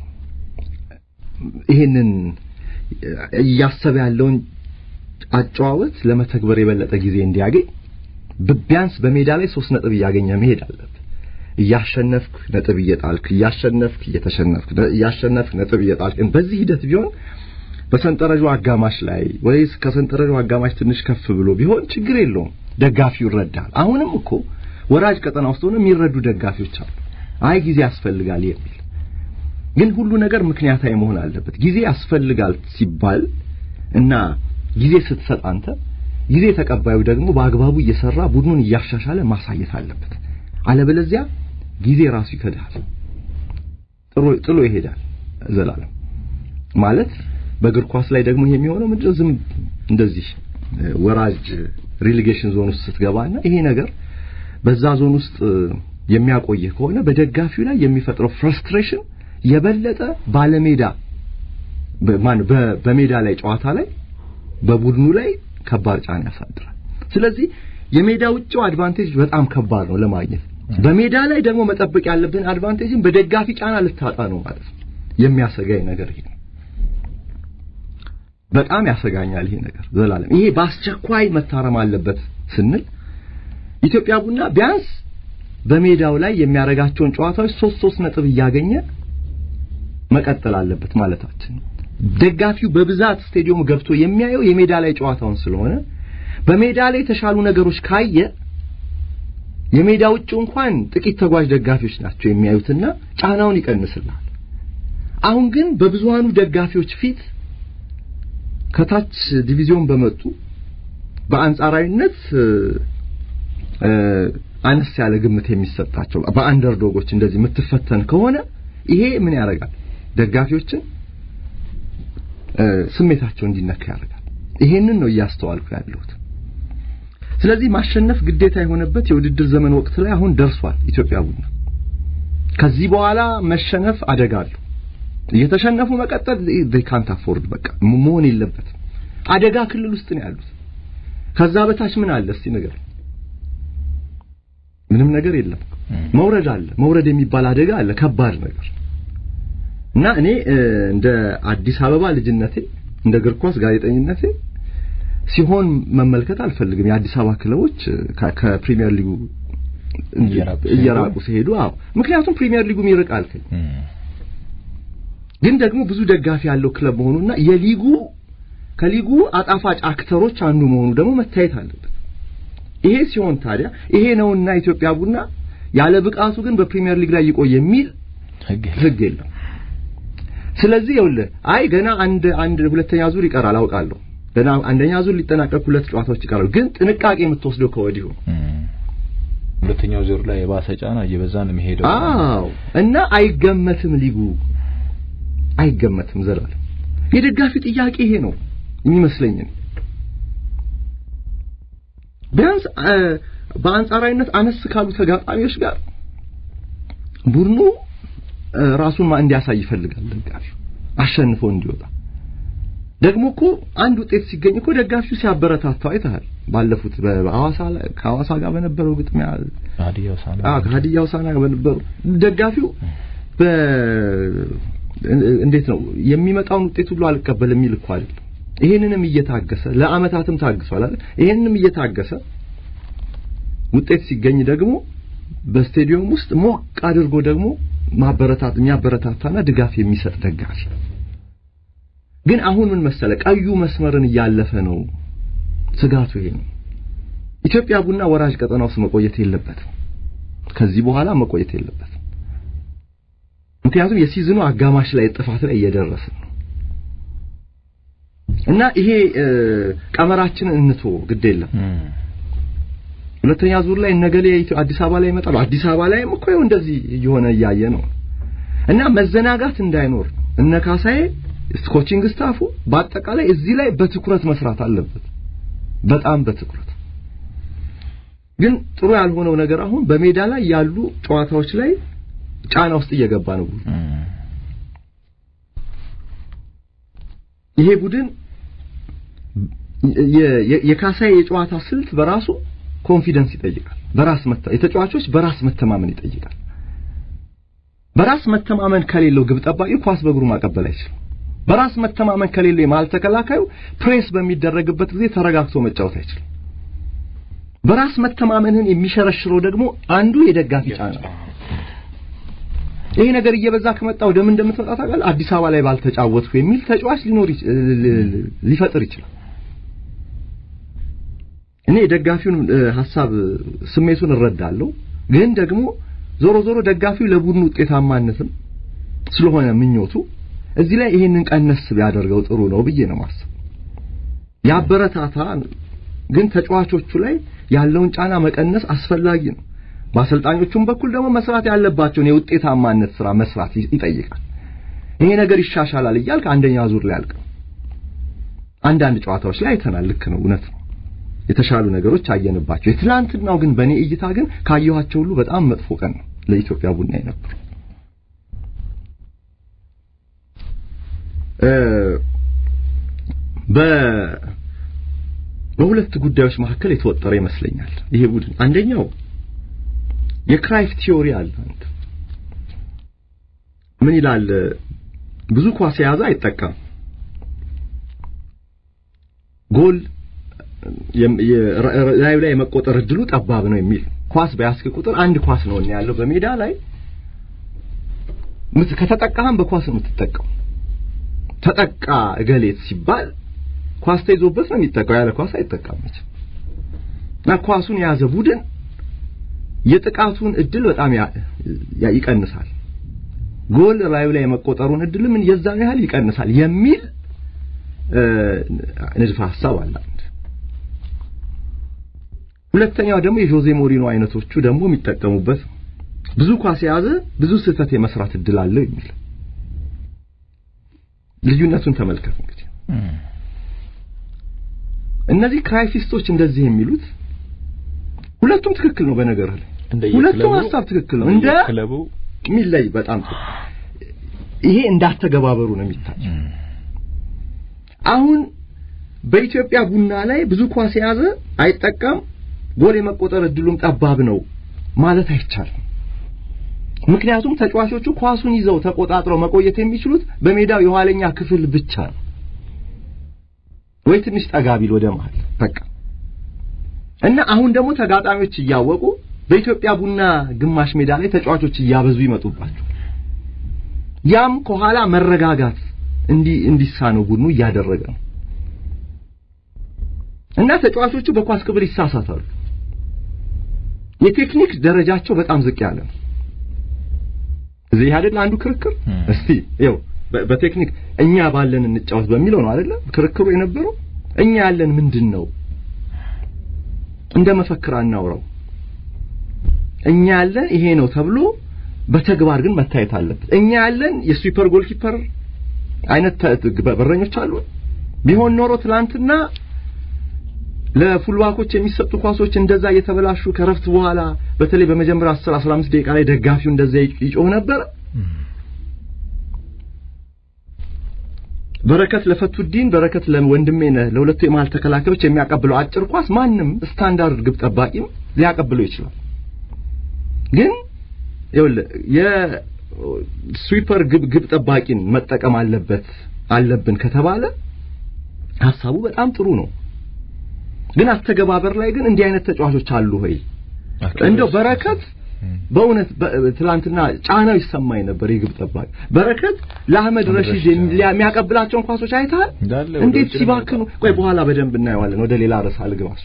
ይሄንን እያሰበ ያለውን አጨዋወት ለመተግበር የበለጠ ጊዜ እንዲያገኝ ቢያንስ በሜዳ ላይ ሶስት ነጥብ እያገኘ መሄድ አለበት። እያሸነፍክ ነጥብ እየጣልክ እያሸነፍክ እየተሸነፍክ እያሸነፍክ ነጥብ እየጣልክ በዚህ ሂደት ቢሆን በሰንጠረዡ አጋማሽ ላይ ወይስ ከሰንጠረዡ አጋማሽ ትንሽ ከፍ ብሎ ቢሆን ችግር የለውም። ደጋፊው ይረዳል። አሁንም እኮ ወራጅ ቀጠና ውስጥ ሆነ የሚረዱ ደጋፊዎች አሉ። አይ ጊዜ ያስፈልጋል የሚል ግን ሁሉ ነገር ምክንያታዊ መሆን አለበት። ጊዜ ያስፈልጋል ሲባል እና ጊዜ ስትሰጥ አንተ ጊዜ ተቀባዩ ደግሞ በአግባቡ እየሰራ ቡድኑን እያሻሻለ ማሳየት አለበት። አለበለዚያ ጊዜ ራሱ ይከዳል፣ ጥሎ ጥሎ ይሄዳል። ዘላለም ማለት በእግር ኳስ ላይ ደግሞ ይሄ የሚሆነው ምንድነው? ዝም እንደዚህ ወራጅ ሪሊጌሽን ዞን ውስጥ ስትገባና ይሄ ነገር በዛ ዞን ውስጥ የሚያቆይህ ከሆነ በደጋፊው ላይ የሚፈጥረው ፍረስትሬሽን የበለጠ ባለሜዳ በሜዳ ላይ ጨዋታ ላይ በቡድኑ ላይ ከባድ ጫና ያሳድራል። ስለዚህ የሜዳ ውጭው አድቫንቴጅ በጣም ከባድ ነው ለማግኘት። በሜዳ ላይ ደግሞ መጠበቅ ያለብን አድቫንቴጅን በደጋፊ ጫና ልታጣ ነው ማለት ነው። የሚያሰጋኝ ነገር ይሄ ነው። በጣም ያሰጋኛል ይሄ ነገር ዘላለም። ይሄ በአስቸኳይ መታረም አለበት ስንል ኢትዮጵያ ቡና ቢያንስ በሜዳው ላይ የሚያደርጋቸውን ጨዋታዎች ሶስት ሶስት ነጥብ እያገኘ መቀጠል አለበት ማለታችን ደጋፊው በብዛት ስቴዲየም ገብቶ የሚያየው የሜዳ ላይ ጨዋታውን ስለሆነ በሜዳ ላይ የተሻሉ ነገሮች ካየ የሜዳ ውጭ እንኳን ጥቂት ተጓዥ ደጋፊዎች ናቸው የሚያዩትና ጫናውን ይቀንስላል። አሁን ግን በብዙሃኑ ደጋፊዎች ፊት ከታች ዲቪዚዮን በመጡ በአንጻራዊነት አነስ ያለ ግምት የሚሰጣቸው በአንደርዶጎች እንደዚህ የምትፈተን ከሆነ ይሄ ምን ያደርጋል? ደጋፊዎችን ስሜታቸው እንዲነካ ያደርጋል። ይሄንን ነው እያስተዋልኩ ያለሁት። ስለዚህ ማሸነፍ ግዴታ የሆነበት የውድድር ዘመን ወቅት ላይ አሁን ደርሷል ኢትዮጵያ ቡና። ከዚህ በኋላ መሸነፍ አደጋ አለው። እየተሸነፉ መቀጠል they can't afford በቃ መሆን የለበትም። አደጋ ክልል ውስጥ ነው ያሉት። ከዛ በታች ምን አለ እስቲ ነገር ምንም ነገር የለም። መውረድ አለ። መውረድ የሚባል አደጋ አለ፣ ከባድ ነገር እና እኔ እንደ አዲስ አበባ ልጅነቴ እንደ እግር ኳስ ጋዜጠኝነቴ ሲሆን መመልከት አልፈልግም። የአዲስ አበባ ክለቦች ከፕሪሚየር ሊጉ እየራቁ ሲሄዱ፣ አዎ ምክንያቱም ፕሪሚየር ሊጉ ይርቃል። ግን ደግሞ ብዙ ደጋፊ ያለው ክለብ መሆኑና የሊጉ ከሊጉ አጣፋጭ አክተሮች አንዱ መሆኑ ደግሞ መታየት አለበት። ይሄ ሲሆን ታዲያ ይሄ ነውና ኢትዮጵያ ቡና ያለ ብቃቱ ግን በፕሪሚየር ሊግ ላይ ይቆይ የሚል ህግ የለም። ህግ የለም። ስለዚህ ይኸውልህ አይ ገና አንድ አንድ ሁለተኛ ዙር ይቀራል አውቃለሁ። ገና አንደኛ ዙር ሊጠናቀቅ ሁለት ጨዋታዎች ይቀራሉ። ግን ጥንቃቄ የምትወስደው ከወዲሁ ነው። እም። ሁለተኛው ዙር ላይ የባሰ ጫና እየበዛ ነው የሚሄደው። አዎ እና አይገመትም፣ ሊጉ አይገመትም። ዘላለም የደጋፊ ጥያቄ ይሄ ነው የሚመስለኝ። ቢያንስ አ፣ በአንጻራዊነት አነስ ካሉ ተጋጣሚዎች ጋር ቡድኑ አ፣ ራሱን ማ- እንዲያሳይ ይፈልጋል ደጋፊው አሸንፎ እንዲወጣ። ደግሞ እኮ አንድ ውጤት ሲገኝ እኮ ደጋፊው ሲያበረታታው አይተሃል። ባለፉት በሐዋሳ ላይ ከሐዋሳ ጋር በነበረው ግጥሚያ ሀዲያ ሆሳዕና አዎ ከሀዲያ ሆሳዕና ጋር በነበሩ ደጋፊው በ እንዴት ነው የሚመጣውን ውጤት ሁሉ አልቀበል የሚል እኮ አይደለም። ይሄንንም እየታገሰ ለአመታትም ታግሷል አይደል? ይሄንንም እየታገሰ ውጤት ሲገኝ ደግሞ በስቴዲየም ውስጥ ሞቅ አድርጎ ደግሞ ማበረታት የሚያበረታታና ድጋፍ የሚሰጥ ደጋፊ ግን አሁን ምን መሰለ ቀዩ መስመርን እያለፈ ነው። ስጋቱ ይሄ ነው። ኢትዮጵያ ቡና ወራጅ ቀጠና ውስጥ መቆየት የለበትም። ከዚህ በኋላ መቆየት የለበትም። ምክንያቱም የሲዝኑ አጋማሽ ላይ ጥፋት ላይ እየደረስን ነው እና ይሄ እ፣ ቀመራችንን እንቶ ግድ የለም። እም። ሁለተኛ ዙር ላይ ነገሌ ኢትዮ- አዲስ አበባ ላይ ይመጣሉ። አዲስ አበባ ላይም እኮ ይኸው እንደዚህ እየሆነ እያየ ነው እና መዘናጋት እንዳይኖር እነ ካሳዬ ኮቺንግ ስታፉ በአጠቃላይ እዚህ ላይ በትኩረት መስራት አለበት። በጣም በትኩረት ግን ጥሩ ያልሆነው ነገር አሁን በሜዳ ላይ ያሉ ጨዋታዎች ላይ ጫና ውስጥ እየገባ ነው ቡድኑ። እም። ይሄ ቡድን የ- የ- የካሳዬ የጨዋታ ስልት በራሱ ኮንፊደንስ ይጠይቃል። በራስ መተ የተጫዋቾች በራስ መተማመን ይጠይቃል። በራስ መተማመን ከሌለው ግብ ጠባቂ ኳስ በእግሩ ማቀበል አይችልም። በራስ መተማመን ከሌለው የመሃል ተከላካዩ ፕሬስ በሚደረግበት ጊዜ ተረጋግቶ መጫወት አይችልም። በራስ መተማመንን የሚሸረሽረው ደግሞ አንዱ የደጋፊ ጫና ነው። ይሄ ነገር እየበዛ ከመጣ ወደ ምን እንደምትመጣ ታውቃለህ? አዲስ አበባ ላይ ባልተጫወትኩ የሚል ተጫዋች ሊኖር ይች- ል- ል- ሊፈጥር ይችላል። እኔ የደጋፊውን እ፣ ሀሳብ ስሜቱን እረዳለሁ። ግን ደግሞ ዞሮ ዞሮ ደጋፊው ለቡድኑ ውጤታማነትም ስለሆነ ምኞቱ እዚህ ላይ ይሄንን ቀነስ ቢያደርገው ጥሩ ነው ብዬ ነው ማስብ። ያበረታታ፣ ግን ተጫዋቾቹ ላይ ያለውን ጫና መቀነስ አስፈላጊ ነው። በአሰልጣኞቹም በኩል ደግሞ መስራት ያለባቸውን የውጤታማነት ስራ መስራት ይ- ይጠይቃል። ይሄ ነገር ይሻሻላል እያልክ አንደኛ ዙር ላይ አልቀም። አንዳንድ ጨዋታዎች ላይ አይተናል። ልክ ነው፣ እውነት ነው። የተሻሉ ነገሮች አየንባቸው። የትላንትናው ግን በእኔ እይታ ግን ካየኋቸው ሁሉ በጣም መጥፎ ቀን ነው ለኢትዮጵያ ቡና የነበረው። እ በ በሁለት ጉዳዮች መካከል የተወጠረ ይመስለኛል ይሄ ቡድን። አንደኛው የክራይፍ ቲዮሪ አለ። አንድ ምን ይላል? ብዙ ኳስ የያዘ አይጠቀም ጎል ላዩ ላይ የመቆጠር እድሉ ጠባብ ነው የሚል ኳስ በያዝክ ቁጥር አንድ ኳስ ነው ያለው በሜዳ ላይ ምት ከተጠቃህም በኳስ ነው የምትጠቀው። ተጠቃ እገሌት ሲባል ኳስ ተይዞበት ነው የሚጠቃው፣ ያለ ኳስ አይጠቃም እና ኳሱን የያዘ ቡድን የጥቃቱን እድል በጣም ያ- ይቀንሳል። ጎል ላዩ ላይ የመቆጠሩን እድል ምን የዛን ያህል ይቀንሳል የሚል እ፣ ንድፈ ሐሳብ አለ። አንድ ሁለተኛው ደግሞ የጆዜ ሞሪኖ አይነቶቹ ደግሞ የሚጠቀሙበት ብዙ ኳስ የያዘ ብዙ ስህተት የመስራት እድል አለው የሚል ልዩነቱን ተመልከት። እንግዲህ እነዚህ ክራይፊስቶች እንደዚህ የሚሉት ሁለቱም ትክክል ነው። በነገር ላይ ሁለቱም ሀሳብ ትክክል ነው። እንደ ክለቡ የሚለይ በጣም ጥሩ ይሄ እንዳተገባበሩ ነው የሚታይ። አሁን በኢትዮጵያ ቡና ላይ ብዙ ኳስ የያዘ አይጠቀም፣ ጎል የመቆጠር እድሉም ጠባብ ነው ማለት አይቻልም። ምክንያቱም ተጫዋቾቹ ኳሱን ይዘው ተቆጣጥረው መቆየት የሚችሉት በሜዳው የኋለኛ ክፍል ብቻ ነው፣ ወይ ትንሽ ጠጋ ቢል ወደ መሃል በቃ እና አሁን ደግሞ ተጋጣሚዎች እያወቁ በኢትዮጵያ ቡና ግማሽ ሜዳ ላይ ተጫዋቾች እያበዙ ይመጡባቸው ያም ከኋላ መረጋጋት እንዲ እንዲሳነው ቡድኑ እያደረገ ነው እና ተጫዋቾቹ በኳስ ክብር ይሳሳታሉ። የቴክኒክ ደረጃቸው በጣም ዝቅ ያለ ነው። እዚህ አይደል አንዱ ክርክር። እስቲ ይኸው በቴክኒክ እኛ ባለን እንጫወት በሚለው ነው አይደለ ክርክሩ የነበረው። እኛ ያለን ምንድን ነው? እንደ መፈክር አናውራው። እኛ ያለን ይሄ ነው ተብሎ በተግባር ግን መታየት አለበት። እኛ ያለን የስዊፐር ጎልኪፐር አይነት በረኞች አሉ። ቢሆን ኖሮ ትላንትና ለፉልባኮች የሚሰጡ ኳሶች እንደዛ እየተበላሹ ከረፍት በኋላ በተለይ በመጀመሪያ 10 15 ደቂቃ ላይ ደጋፊው እንደዛ ይጮህ ነበር። በረከት ለፈቱዲን በረከት ለወንድሜ ነህ ለሁለቱ የመሃል ተከላካዮች የሚያቀብለው አጭር ኳስ ማንም ስታንዳርድ ግብ ጠባቂም ሊያቀብለው ይችላል። ግን ይኸውልህ የስዊፐር ግብ ግብ ጠባቂን መጠቀም አለበት አለብን ከተባለ ሀሳቡ በጣም ጥሩ ነው። ግን አስተገባበር ላይ ግን እንዲህ አይነት ተጫዋቾች አሉ ሆይ? እንደው በረከት በእውነት ትላንትና ጫናው ይሰማኝ ነበር። የግብ ጠባቂ በረከት ለአህመድ ረሺድ የሚያቀብላቸውን ኳሶች አይተሃል? እንዴት ሲባክኑ። ቆይ በኋላ በደንብ እናየዋለን። ወደ ሌላ ርዕስ አልገባሱ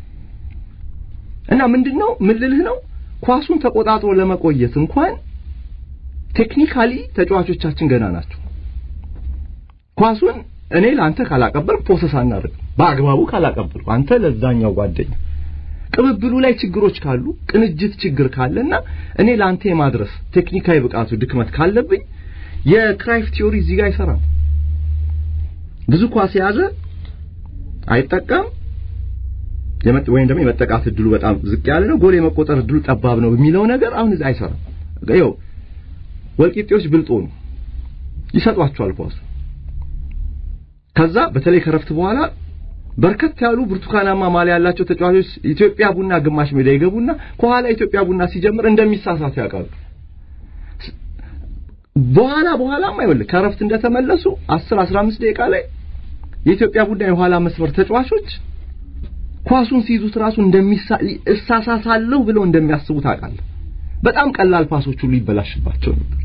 እና ምንድነው ምን ልልህ ነው ኳሱን ተቆጣጥሮ ለመቆየት እንኳን ቴክኒካሊ ተጫዋቾቻችን ገና ናቸው። ኳሱን እኔ ለአንተ ካላቀበልኩ ፕሮሰስ አናደርግም። በአግባቡ ካላቀበልኩ አንተ ለዛኛው ጓደኛ ቅብብሉ ላይ ችግሮች ካሉ ቅንጅት ችግር ካለና እኔ ለአንተ የማድረስ ቴክኒካዊ ብቃቱ ድክመት ካለብኝ የክራይፍ ቲዮሪ እዚህ ጋር አይሰራም። ብዙ ኳስ የያዘ አይጠቀም ወይም ደግሞ የመጠቃት እድሉ በጣም ዝቅ ያለ ነው፣ ጎል የመቆጠር እድሉ ጠባብ ነው የሚለው ነገር አሁን እዚህ አይሰራም። ይኸው ወልቂጤዎች ብልጦ ነው ይሰጧቸዋል ኳሱ ከዛ በተለይ ከረፍት በኋላ በርከት ያሉ ብርቱካናማ ማሊያ ያላቸው ተጫዋቾች ኢትዮጵያ ቡና ግማሽ ሜዳ ይገቡና ከኋላ ኢትዮጵያ ቡና ሲጀምር እንደሚሳሳቱ ያውቃሉ። በኋላ በኋላም አይወልህ ከረፍት እንደተመለሱ 10 15 ደቂቃ ላይ የኢትዮጵያ ቡና የኋላ መስመር ተጫዋቾች ኳሱን ሲይዙት ራሱ እንደሚሳ እሳሳሳለሁ ብለው እንደሚያስቡ ታውቃለህ። በጣም ቀላል ፓሶች ሁሉ ይበላሽባቸው ነበር።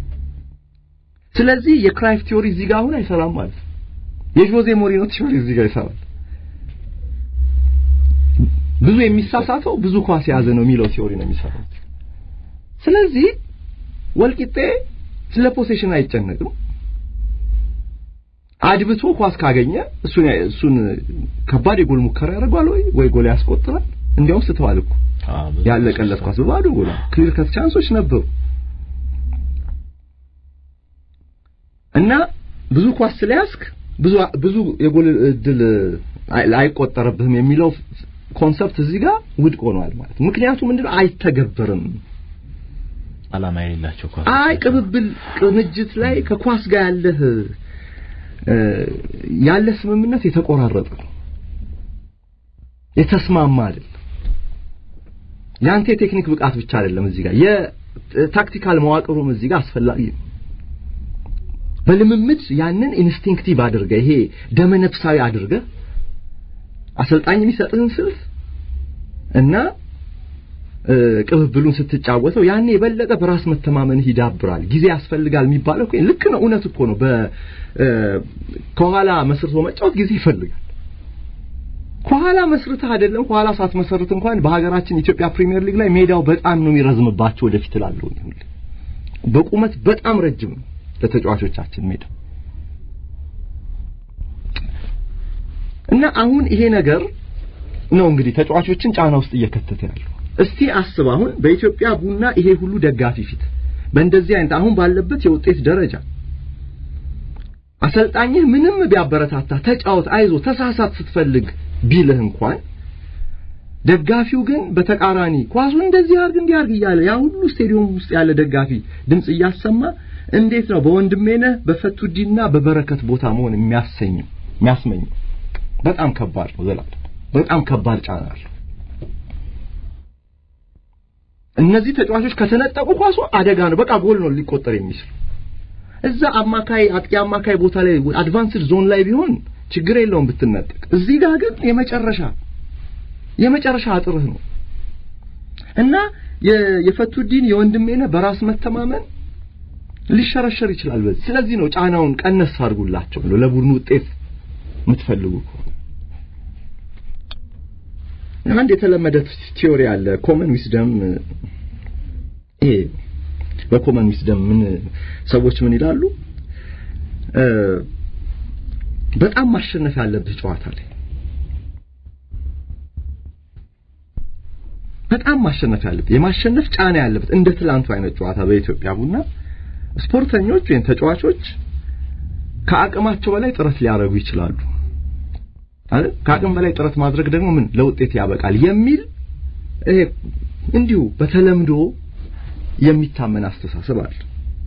ስለዚህ የክራይፍ ቲዮሪ እዚህ ጋር አሁን አይሰራም ማለት ነው። የጆዜ ሞሪኖ ቲዮሪ እዚህ ጋር ይሰራል። ብዙ የሚሳሳተው ብዙ ኳስ የያዘ ነው የሚለው ቲዮሪ ነው የሚሰራው። ስለዚህ ወልቂጤ ስለ ፖሴሽን አይጨነቅም። አድብቶ ኳስ ካገኘ እሱን እሱን ከባድ የጎል ሙከራ ያደርጋል ወይ ወይ ጎል ያስቆጥራል። እንዲያውም ስተዋል እኮ ያለቀለት ኳስ በባዶ ጎል ክሊር ከት ቻንሶች ነበሩ እና ብዙ ኳስ ስለያዝክ ብዙ ብዙ የጎል እድል አይቆጠረብህም የሚለው ኮንሰፕት እዚህ ጋር ውድቅ ሆኗል ማለት ነው። ምክንያቱም ምንድነው አይተገበርም። አላማ የሌላቸው ኳስ አይ ቅብብል ቅንጅት ላይ ከኳስ ጋር ያለህ ያለ ስምምነት የተቆራረጠ ነው፣ የተስማማ አይደለም። ያንተ የቴክኒክ ብቃት ብቻ አይደለም እዚህ ጋር የታክቲካል መዋቅሩም እዚህ ጋር አስፈላጊ ነው። በልምምድ ያንን ኢንስቲንክቲቭ አድርገ ይሄ ደመነፍሳዊ አድርገ አሰልጣኝ የሚሰጥህን ስልት እና ቅብብሉን ስትጫወተው ያኔ የበለጠ በራስ መተማመንህ ይዳብራል። ጊዜ ያስፈልጋል የሚባለው እኮ ልክ ነው፣ እውነት እኮ ነው። ከኋላ መስርቶ መጫወት ጊዜ ይፈልጋል። ከኋላ መስርተህ አይደለም ከኋላ ሳትመሰርት እንኳን በሀገራችን ኢትዮጵያ ፕሪሚየር ሊግ ላይ ሜዳው በጣም ነው የሚረዝምባቸው። ወደፊት እላለሁ ሁሌ በቁመት በጣም ረጅም ነው ለተጫዋቾቻችን ሜዳ እና አሁን ይሄ ነገር ነው እንግዲህ ተጫዋቾችን ጫና ውስጥ እየከተተ ያለው። እስቲ አስብ አሁን በኢትዮጵያ ቡና ይሄ ሁሉ ደጋፊ ፊት በእንደዚህ አይነት አሁን ባለበት የውጤት ደረጃ አሰልጣኝህ ምንም ቢያበረታታ ተጫወት፣ አይዞ፣ ተሳሳት ስትፈልግ ቢልህ እንኳን ደጋፊው ግን በተቃራኒ ኳሱ እንደዚህ አርግ እንዲህ አርግ እያለ ያ ሁሉ ስቴዲየም ውስጥ ያለ ደጋፊ ድምጽ እያሰማ እንዴት ነው በወንድሜነህ በፈቱዲና በበረከት ቦታ መሆን የሚያሰኘው የሚያስመኘው? በጣም ከባድ ነው። ዘላለም በጣም ከባድ ጫና አለው። እነዚህ ተጫዋቾች ከተነጠቁ ኳሱ አደጋ ነው። በቃ ጎል ነው ሊቆጠር የሚችል እዛ አማካይ አጥቂ አማካይ ቦታ ላይ አድቫንስድ ዞን ላይ ቢሆን ችግር የለውም ብትነጠቅ። እዚህ ጋር ግን የመጨረሻ የመጨረሻ አጥርህ ነው እና የፈቱዲን የወንድሜነህ በራስ መተማመን ሊሸረሸር ይችላል። በዚህ ስለዚህ ነው ጫናውን ቀነስ አድርጉላቸው ብሎ ለቡድኑ ውጤት የምትፈልጉ ከሆነ አንድ የተለመደ ቲዮሪ አለ ኮመን ዊስደም ይሄ በኮመን ዊስደም ምን ሰዎች ምን ይላሉ በጣም ማሸነፍ ያለብህ ጨዋታ ላይ በጣም ማሸነፍ ያለበት የማሸነፍ ጫና ያለበት እንደ ትላንቱ አይነት ጨዋታ በኢትዮጵያ ቡና ስፖርተኞች ወይም ተጫዋቾች ከአቅማቸው በላይ ጥረት ሊያደርጉ ይችላሉ አይደል ከአቅም በላይ ጥረት ማድረግ ደግሞ ምን ለውጤት ያበቃል የሚል ይሄ እንዲሁ በተለምዶ የሚታመን አስተሳሰብ አለ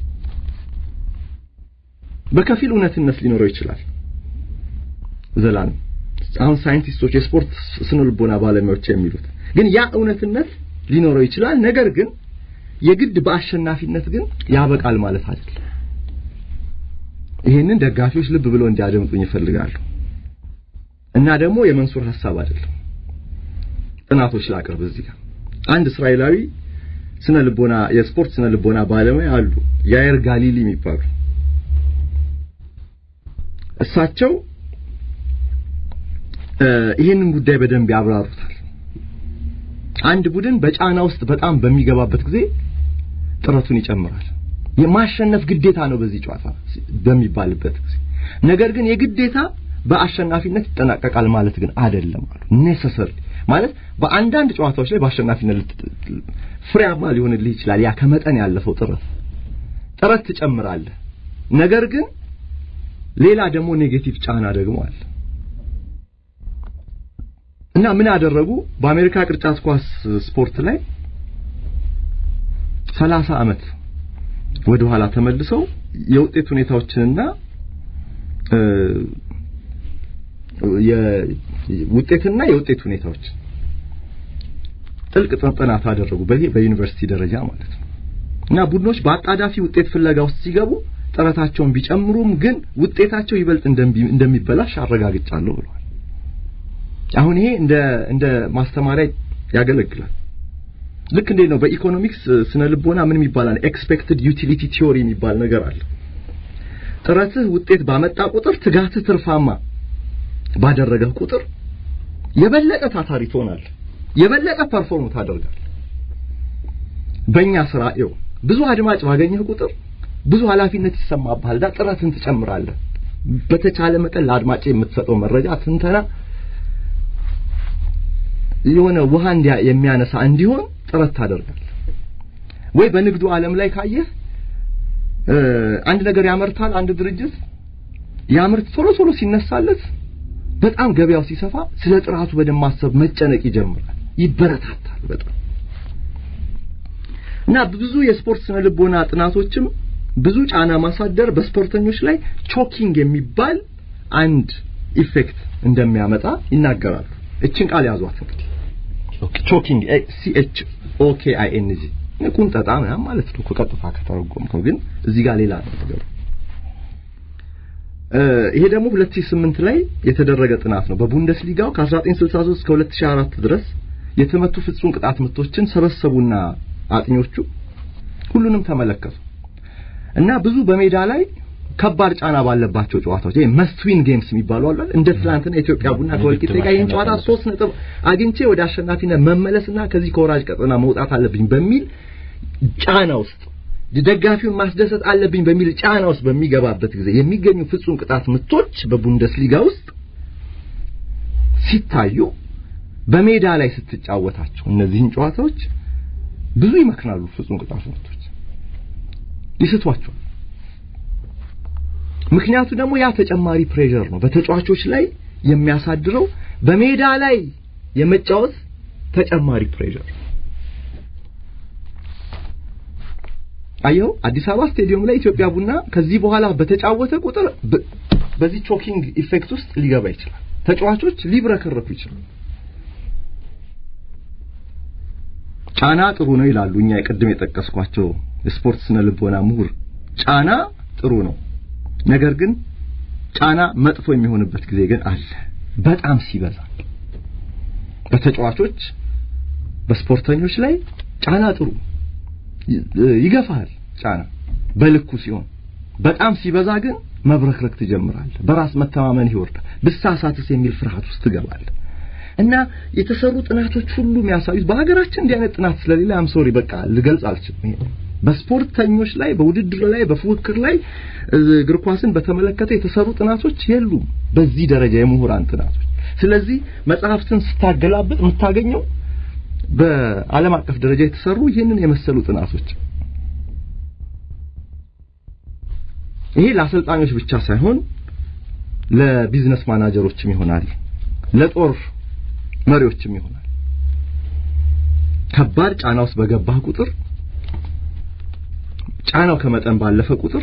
በከፊል እውነትነት ሊኖረው ይችላል ዘላለም አሁን ሳይንቲስቶች የስፖርት ስነልቦና ባለሙያዎች የሚሉት ግን ያ እውነትነት ሊኖረው ይችላል ነገር ግን የግድ በአሸናፊነት ግን ያበቃል ማለት አይደለም ይሄንን ደጋፊዎች ልብ ብለው እንዲያደምጡኝ ይፈልጋሉ እና ደግሞ የመንሱር ሐሳብ አይደለም ጥናቶች ላቅርብ እዚህ ጋር አንድ እስራኤላዊ ስነ ልቦና የስፖርት ስነ ልቦና ባለሙያ አሉ ያየር ጋሊሊ የሚባሉ እሳቸው ይህንን ጉዳይ በደንብ ያብራሩታል አንድ ቡድን በጫና ውስጥ በጣም በሚገባበት ጊዜ ጥረቱን ይጨምራል የማሸነፍ ግዴታ ነው በዚህ ጨዋታ በሚባልበት ጊዜ ነገር ግን የግዴታ በአሸናፊነት ይጠናቀቃል ማለት ግን አይደለም አሉ ኔሰሰሪ ማለት በአንዳንድ ጨዋታዎች ላይ በአሸናፊነት ፍሬያማ ሊሆንልህ ይችላል ያ ከመጠን ያለፈው ጥረት ጥረት ትጨምራለህ ነገር ግን ሌላ ደግሞ ኔጌቲቭ ጫና ደግሞ አለ እና ምን አደረጉ በአሜሪካ ቅርጫት ኳስ ስፖርት ላይ 30 አመት ወደ ኋላ ተመልሰው የውጤት ሁኔታዎችንና የውጤትና የውጤት ሁኔታዎች ጥልቅ ጥናት አደረጉ በዚህ በዩኒቨርሲቲ ደረጃ ማለት ነው እና ቡድኖች በአጣዳፊ ውጤት ፍለጋ ውስጥ ሲገቡ ጥረታቸውን ቢጨምሩም ግን ውጤታቸው ይበልጥ እንደሚበላሽ አረጋግጫለሁ ብለዋል አሁን ይሄ እንደ እንደ ማስተማሪያ ያገለግላል ልክ እንዴት ነው በኢኮኖሚክስ ስነ ልቦና ምን ይባላል ኤክስፔክትድ ዩቲሊቲ ቲዮሪ የሚባል ነገር አለ ጥረትህ ውጤት ባመጣ ቁጥር ትጋትህ ትርፋማ ባደረገህ ቁጥር የበለጠ ታታሪ ትሆናለህ የበለጠ ፐርፎርም ታደርጋለህ በእኛ ስራ ይው ብዙ አድማጭ ባገኘህ ቁጥር ብዙ ኃላፊነት ይሰማብሃል ዳ ጥረትን ትጨምራለህ በተቻለ መጠን ለአድማጭ የምትሰጠው መረጃ ትንተና የሆነ ውሃ እንዲያ የሚያነሳ እንዲሆን ጥረት ታደርጋለህ ወይ በንግዱ ዓለም ላይ ካየህ አንድ ነገር ያመርታል አንድ ድርጅት ያምርት ቶሎ ቶሎ ሲነሳለት በጣም ገበያው ሲሰፋ ስለ ጥራቱ በደንብ ማሰብ መጨነቅ ይጀምራል ይበረታታል በጣም እና ብዙ የስፖርት ስነ ልቦና ጥናቶችም ብዙ ጫና ማሳደር በስፖርተኞች ላይ ቾኪንግ የሚባል አንድ ኢፌክት እንደሚያመጣ ይናገራሉ እችን ቃል ያዟት እንግዲህ ቾኪንግ ሲ ኤች ኦ ኬ አይ ኤን ጂ ቁንጠጣ ምናምን ማለት ነው ከቀጥታ ከተረጎምከው ግን እዚህ ጋር ሌላ ነው ነገሩ ይሄ ደግሞ 2008 ላይ የተደረገ ጥናት ነው በቡንደስሊጋው ከ1963 እስከ 2004 ድረስ የተመቱ ፍጹም ቅጣት ምቶችን ሰበሰቡና አጥኞቹ ሁሉንም ተመለከቱ እና ብዙ በሜዳ ላይ ከባድ ጫና ባለባቸው ጨዋታዎች ይሄ መስት ዊን ጌምስ የሚባሉ አሉ እንደ ትላንትና ኢትዮጵያ ቡና ከወልቂጤ ጋር ይህን ጨዋታ ሶስት ነጥብ አግኝቼ ወደ አሸናፊነት መመለስና ከዚህ ከወራጅ ቀጠና መውጣት አለብኝ በሚል ጫና ውስጥ ደጋፊውን ማስደሰት አለብኝ በሚል ጫና ውስጥ በሚገባበት ጊዜ የሚገኙ ፍጹም ቅጣት ምቶች በቡንደስሊጋ ውስጥ ሲታዩ በሜዳ ላይ ስትጫወታቸው እነዚህን ጨዋታዎች ብዙ ይመክናሉ ፍጹም ቅጣት ምቶች ይስቷቸዋል ምክንያቱ ደግሞ ያ ተጨማሪ ፕሬሸር ነው በተጫዋቾች ላይ የሚያሳድረው በሜዳ ላይ የመጫወት ተጨማሪ ፕሬሸር አየው አዲስ አበባ ስቴዲየም ላይ ኢትዮጵያ ቡና ከዚህ በኋላ በተጫወተ ቁጥር በዚህ ቾኪንግ ኢፌክት ውስጥ ሊገባ ይችላል ተጫዋቾች ሊብረከረኩ ይችላሉ ጫና ጥሩ ነው ይላሉ እኛ የቅድም የጠቀስኳቸው የስፖርት ስነ ልቦና ምሁር ጫና ጥሩ ነው ነገር ግን ጫና መጥፎ የሚሆንበት ጊዜ ግን አለ በጣም ሲበዛ በተጫዋቾች በስፖርተኞች ላይ ጫና ጥሩ ይገፋል ጫና በልኩ ሲሆን በጣም ሲበዛ ግን መብረክረክ ትጀምራለህ በራስ መተማመን ይወርዳል ብሳሳትስ የሚል ፍርሃት ውስጥ ትገባለህ እና የተሰሩ ጥናቶች ሁሉ የሚያሳዩት በሀገራችን እንዲህ አይነት ጥናት ስለሌለ አም ሶሪ በቃ ልገልጽ አልችልም። ይሄ በስፖርተኞች ላይ በውድድር ላይ በፉክክር ላይ እግር ኳስን በተመለከተ የተሰሩ ጥናቶች የሉም፣ በዚህ ደረጃ የምሁራን ጥናቶች። ስለዚህ መጽሐፍትን ስታገላብጥ የምታገኘው በዓለም አቀፍ ደረጃ የተሰሩ ይህንን የመሰሉ ጥናቶች ይሄ ለአሰልጣኞች ብቻ ሳይሆን ለቢዝነስ ማናጀሮችም ይሆናል፣ ለጦር መሪዎችም ይሆናል። ከባድ ጫና ውስጥ በገባህ ቁጥር ጫናው ከመጠን ባለፈ ቁጥር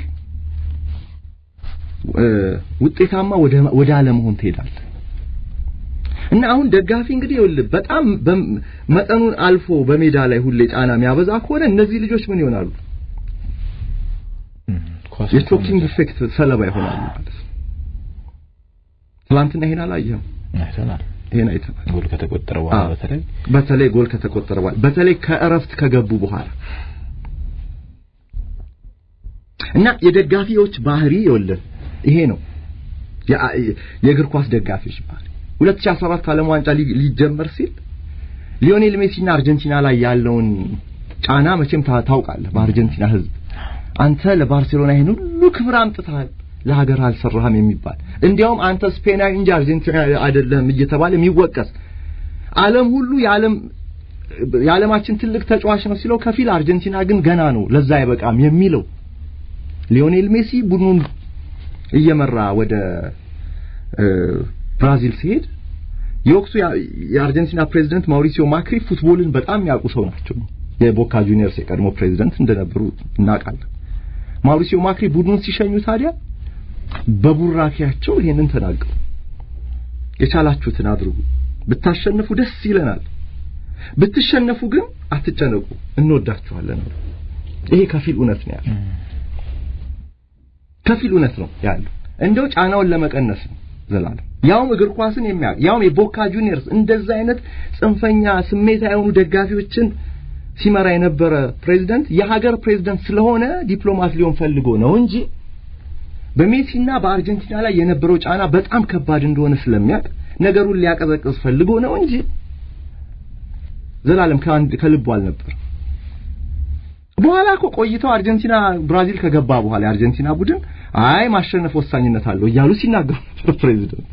ውጤታማ ወደ ወደ አለመሆን ትሄዳለህ። እና አሁን ደጋፊ እንግዲህ ይኸውልህ በጣም መጠኑን አልፎ በሜዳ ላይ ሁሌ ጫና የሚያበዛ ከሆነ እነዚህ ልጆች ምን ይሆናሉ? የቾኪንግ ኢፌክት ሰለባ ይሆናሉ ማለት ነው። ትናንትና ይሄን አላየህም? አይተናል። ይሄን አይተናል። ጎል ከተቆጠረ በኋላ በተለይ በተለይ ጎል ከተቆጠረ በኋላ በተለይ ከእረፍት ከገቡ በኋላ እና የደጋፊዎች ባህሪ ይኸውልህ ይሄ ነው የእግር ኳስ ደጋፊዎች ባህሪ 2014 ዓለም ዋንጫ ሊጀመር ሲል ሊዮኔል ሜሲና አርጀንቲና ላይ ያለውን ጫና መቼም ታውቃለህ። በአርጀንቲና ሕዝብ አንተ ለባርሴሎና ይሄን ሁሉ ክብር አምጥተሃል፣ ለሀገር አልሰራህም የሚባል እንዲያውም አንተ ስፔናዊ እንጂ አርጀንቲና አይደለም እየተባለ የሚወቀስ ዓለም ሁሉ የዓለም የዓለማችን ትልቅ ተጫዋች ነው ሲለው ከፊል አርጀንቲና ግን ገና ነው ለዛ አይበቃም የሚለው ሊዮኔል ሜሲ ቡድኑን እየመራ ወደ ብራዚል ሲሄድ የወቅቱ የአርጀንቲና ፕሬዝዳንት ማውሪሲዮ ማክሪ ፉትቦልን በጣም የሚያውቁ ሰው ናቸው። የቦካ ጁኒየርስ የቀድሞ ፕሬዝዳንት እንደነበሩ እናውቃለን። ማውሪሲዮ ማክሪ ቡድኑን ሲሸኙ ታዲያ በቡራኪያቸው ይሄንን ተናገሩ። የቻላችሁትን አድርጉ፣ ብታሸንፉ ደስ ይለናል፣ ብትሸነፉ ግን አትጨነቁ፣ እንወዳችኋለን። ይሄ ከፊል እውነት ነው ያለው፣ ከፊል እውነት ነው ያለው። እንደው ጫናውን ለመቀነስ ነው ዘላለም ያውም እግር ኳስን የሚያውቅ ያውም የቦካ ጁኒየርስ እንደዛ አይነት ጽንፈኛ ስሜታ የሆኑ ደጋፊዎችን ሲመራ የነበረ ፕሬዝዳንት የሀገር ፕሬዝዳንት ስለሆነ ዲፕሎማት ሊሆን ፈልጎ ነው እንጂ በሜሲና በአርጀንቲና ላይ የነበረው ጫና በጣም ከባድ እንደሆነ ስለሚያውቅ ነገሩን ሊያቀዘቅዝ ፈልጎ ነው እንጂ ዘላለም ከአንድ ከልቡ አልነበር። በኋላ እኮ ቆይተው አርጀንቲና ብራዚል ከገባ በኋላ የአርጀንቲና ቡድን አይ ማሸነፍ ወሳኝነት አለው እያሉ ሲናገሩ ነበር ፕሬዝዳንት።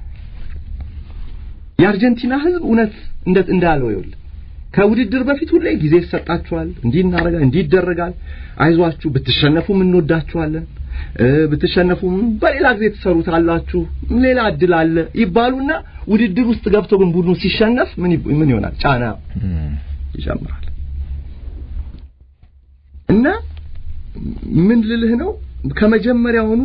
የአርጀንቲና ሕዝብ እውነት እንደት እንዳለው ይኸውልህ ከውድድር በፊት ሁሌ ጊዜ ይሰጣችኋል፣ እንዲህ እናደርጋለን፣ እንዲህ ይደረጋል፣ አይዟችሁ፣ ብትሸነፉም እንወዳችኋለን፣ ብትሸነፉም በሌላ ጊዜ ትሰሩታላችሁ፣ ሌላ እድል አለ ይባሉና ውድድር ውስጥ ገብተው ግን ቡድኑ ሲሸነፍ ምን ምን ይሆናል? ጫና ይጨምራል። እና ምን ልልህ ነው ከመጀመሪያውኑ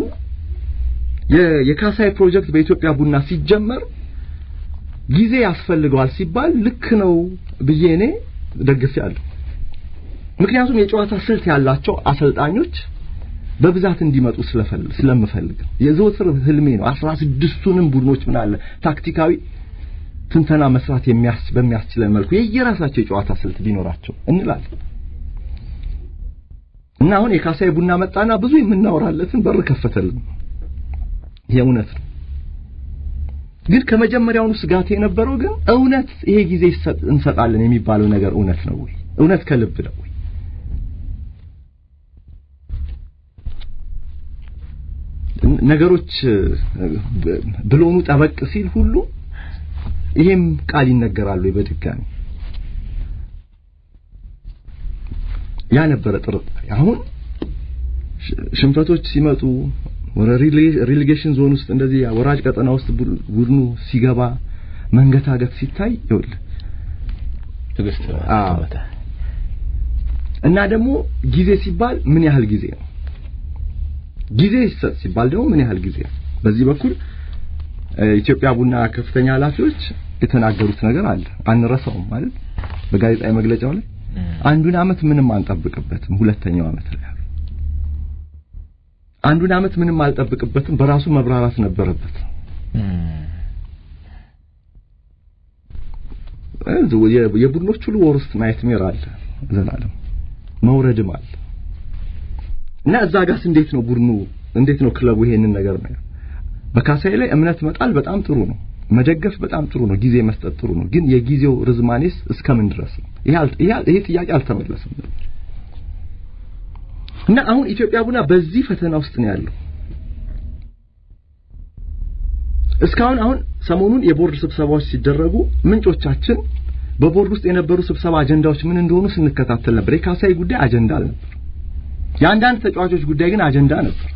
የካሳይ ፕሮጀክት በኢትዮጵያ ቡና ሲጀመር ጊዜ ያስፈልገዋል ሲባል ልክ ነው ብዬ እኔ ደግፌያለሁ። ምክንያቱም የጨዋታ ስልት ያላቸው አሰልጣኞች በብዛት እንዲመጡ ስለምፈልግ የዘወትር ህልሜ ነው። አስራ ስድስቱንም ቡድኖች ምን አለ ታክቲካዊ ትንተና መስራት በሚያስችለን መልኩ የየራሳቸው የጨዋታ ስልት ቢኖራቸው እንላለን እና አሁን የካሳይ ቡና መጣና ብዙ የምናወራለትን በር ከፈተልን። ይሄ እውነት ነው። ግን ከመጀመሪያውኑ ስጋት የነበረው ግን እውነት ይሄ ጊዜ እንሰጣለን የሚባለው ነገር እውነት ነው ወይ? እውነት ከልብ ነው ወይ? ነገሮች ብሎኑ ጠበቅ ሲል ሁሉ ይሄም ቃል ይነገራሉ በድጋሚ ያ ነበረ ጥርጣሬ። አሁን ሽንፈቶች ሲመጡ ወደ ሪሊጌሽን ዞን ውስጥ እንደዚህ ወራጅ ቀጠና ውስጥ ቡድኑ ሲገባ መንገታገት ሲታይ ይኸውልህ ትዕግስት እና ደግሞ ጊዜ ሲባል ምን ያህል ጊዜ ነው? ጊዜ ይሰጥ ሲባል ደግሞ ምን ያህል ጊዜ ነው? በዚህ በኩል ኢትዮጵያ ቡና ከፍተኛ ኃላፊዎች የተናገሩት ነገር አለ፣ አንረሳውም ማለት በጋዜጣዊ መግለጫው ላይ አንዱን አመት ምንም አንጠብቅበትም፣ ሁለተኛው አመት ላይ አንዱን አመት ምንም አልጠብቅበትም፣ በራሱ መብራራት ነበረበት። የቡድኖች ሁሉ ወርስት ናይትሜር አለ ዘላለም መውረድም አለ እና እዛ ጋርስ እንዴት ነው ቡድኑ እንዴት ነው ክለቡ ይሄንን ነገር ነው በካሳይ ላይ እምነት መጣል በጣም ጥሩ ነው መደገፍ በጣም ጥሩ ነው፣ ጊዜ መስጠት ጥሩ ነው። ግን የጊዜው ርዝማኔስ እስከምን ድረስ ነው? ይሄ ጥያቄ አልተመለሰም እና አሁን ኢትዮጵያ ቡና በዚህ ፈተና ውስጥ ነው ያለው። እስካሁን አሁን ሰሞኑን የቦርድ ስብሰባዎች ሲደረጉ ምንጮቻችን በቦርድ ውስጥ የነበሩ ስብሰባ አጀንዳዎች ምን እንደሆኑ ስንከታተል ነበር። የካሳይ ጉዳይ አጀንዳ አልነበር። የአንዳንድ ተጫዋቾች ጉዳይ ግን አጀንዳ ነበር።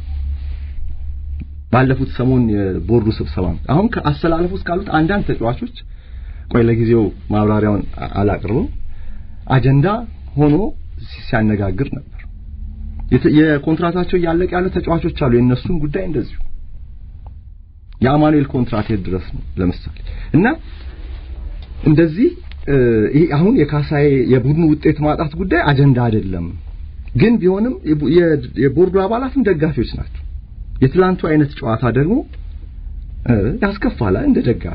ባለፉት ሰሞን የቦርዱ ስብሰባ አሁን ከአሰላለፉ ውስጥ ካሉት አንዳንድ ተጫዋቾች ቆይ ለጊዜው ማብራሪያውን አላቅርብም አጀንዳ ሆኖ ሲያነጋግር ነበር። የኮንትራታቸው እያለቀ ያሉ ተጫዋቾች አሉ። የእነሱን ጉዳይ እንደዚሁ የአማኑኤል ኮንትራት የት ድረስ ነው ለምሳሌ እና እንደዚህ ይሄ አሁን የካሳዬ የቡድኑ ውጤት ማጣት ጉዳይ አጀንዳ አይደለም። ግን ቢሆንም የቦርዱ አባላትም ደጋፊዎች ናቸው። የትላንቱ አይነት ጨዋታ ደግሞ ያስከፋል እንደ ደጋፊ።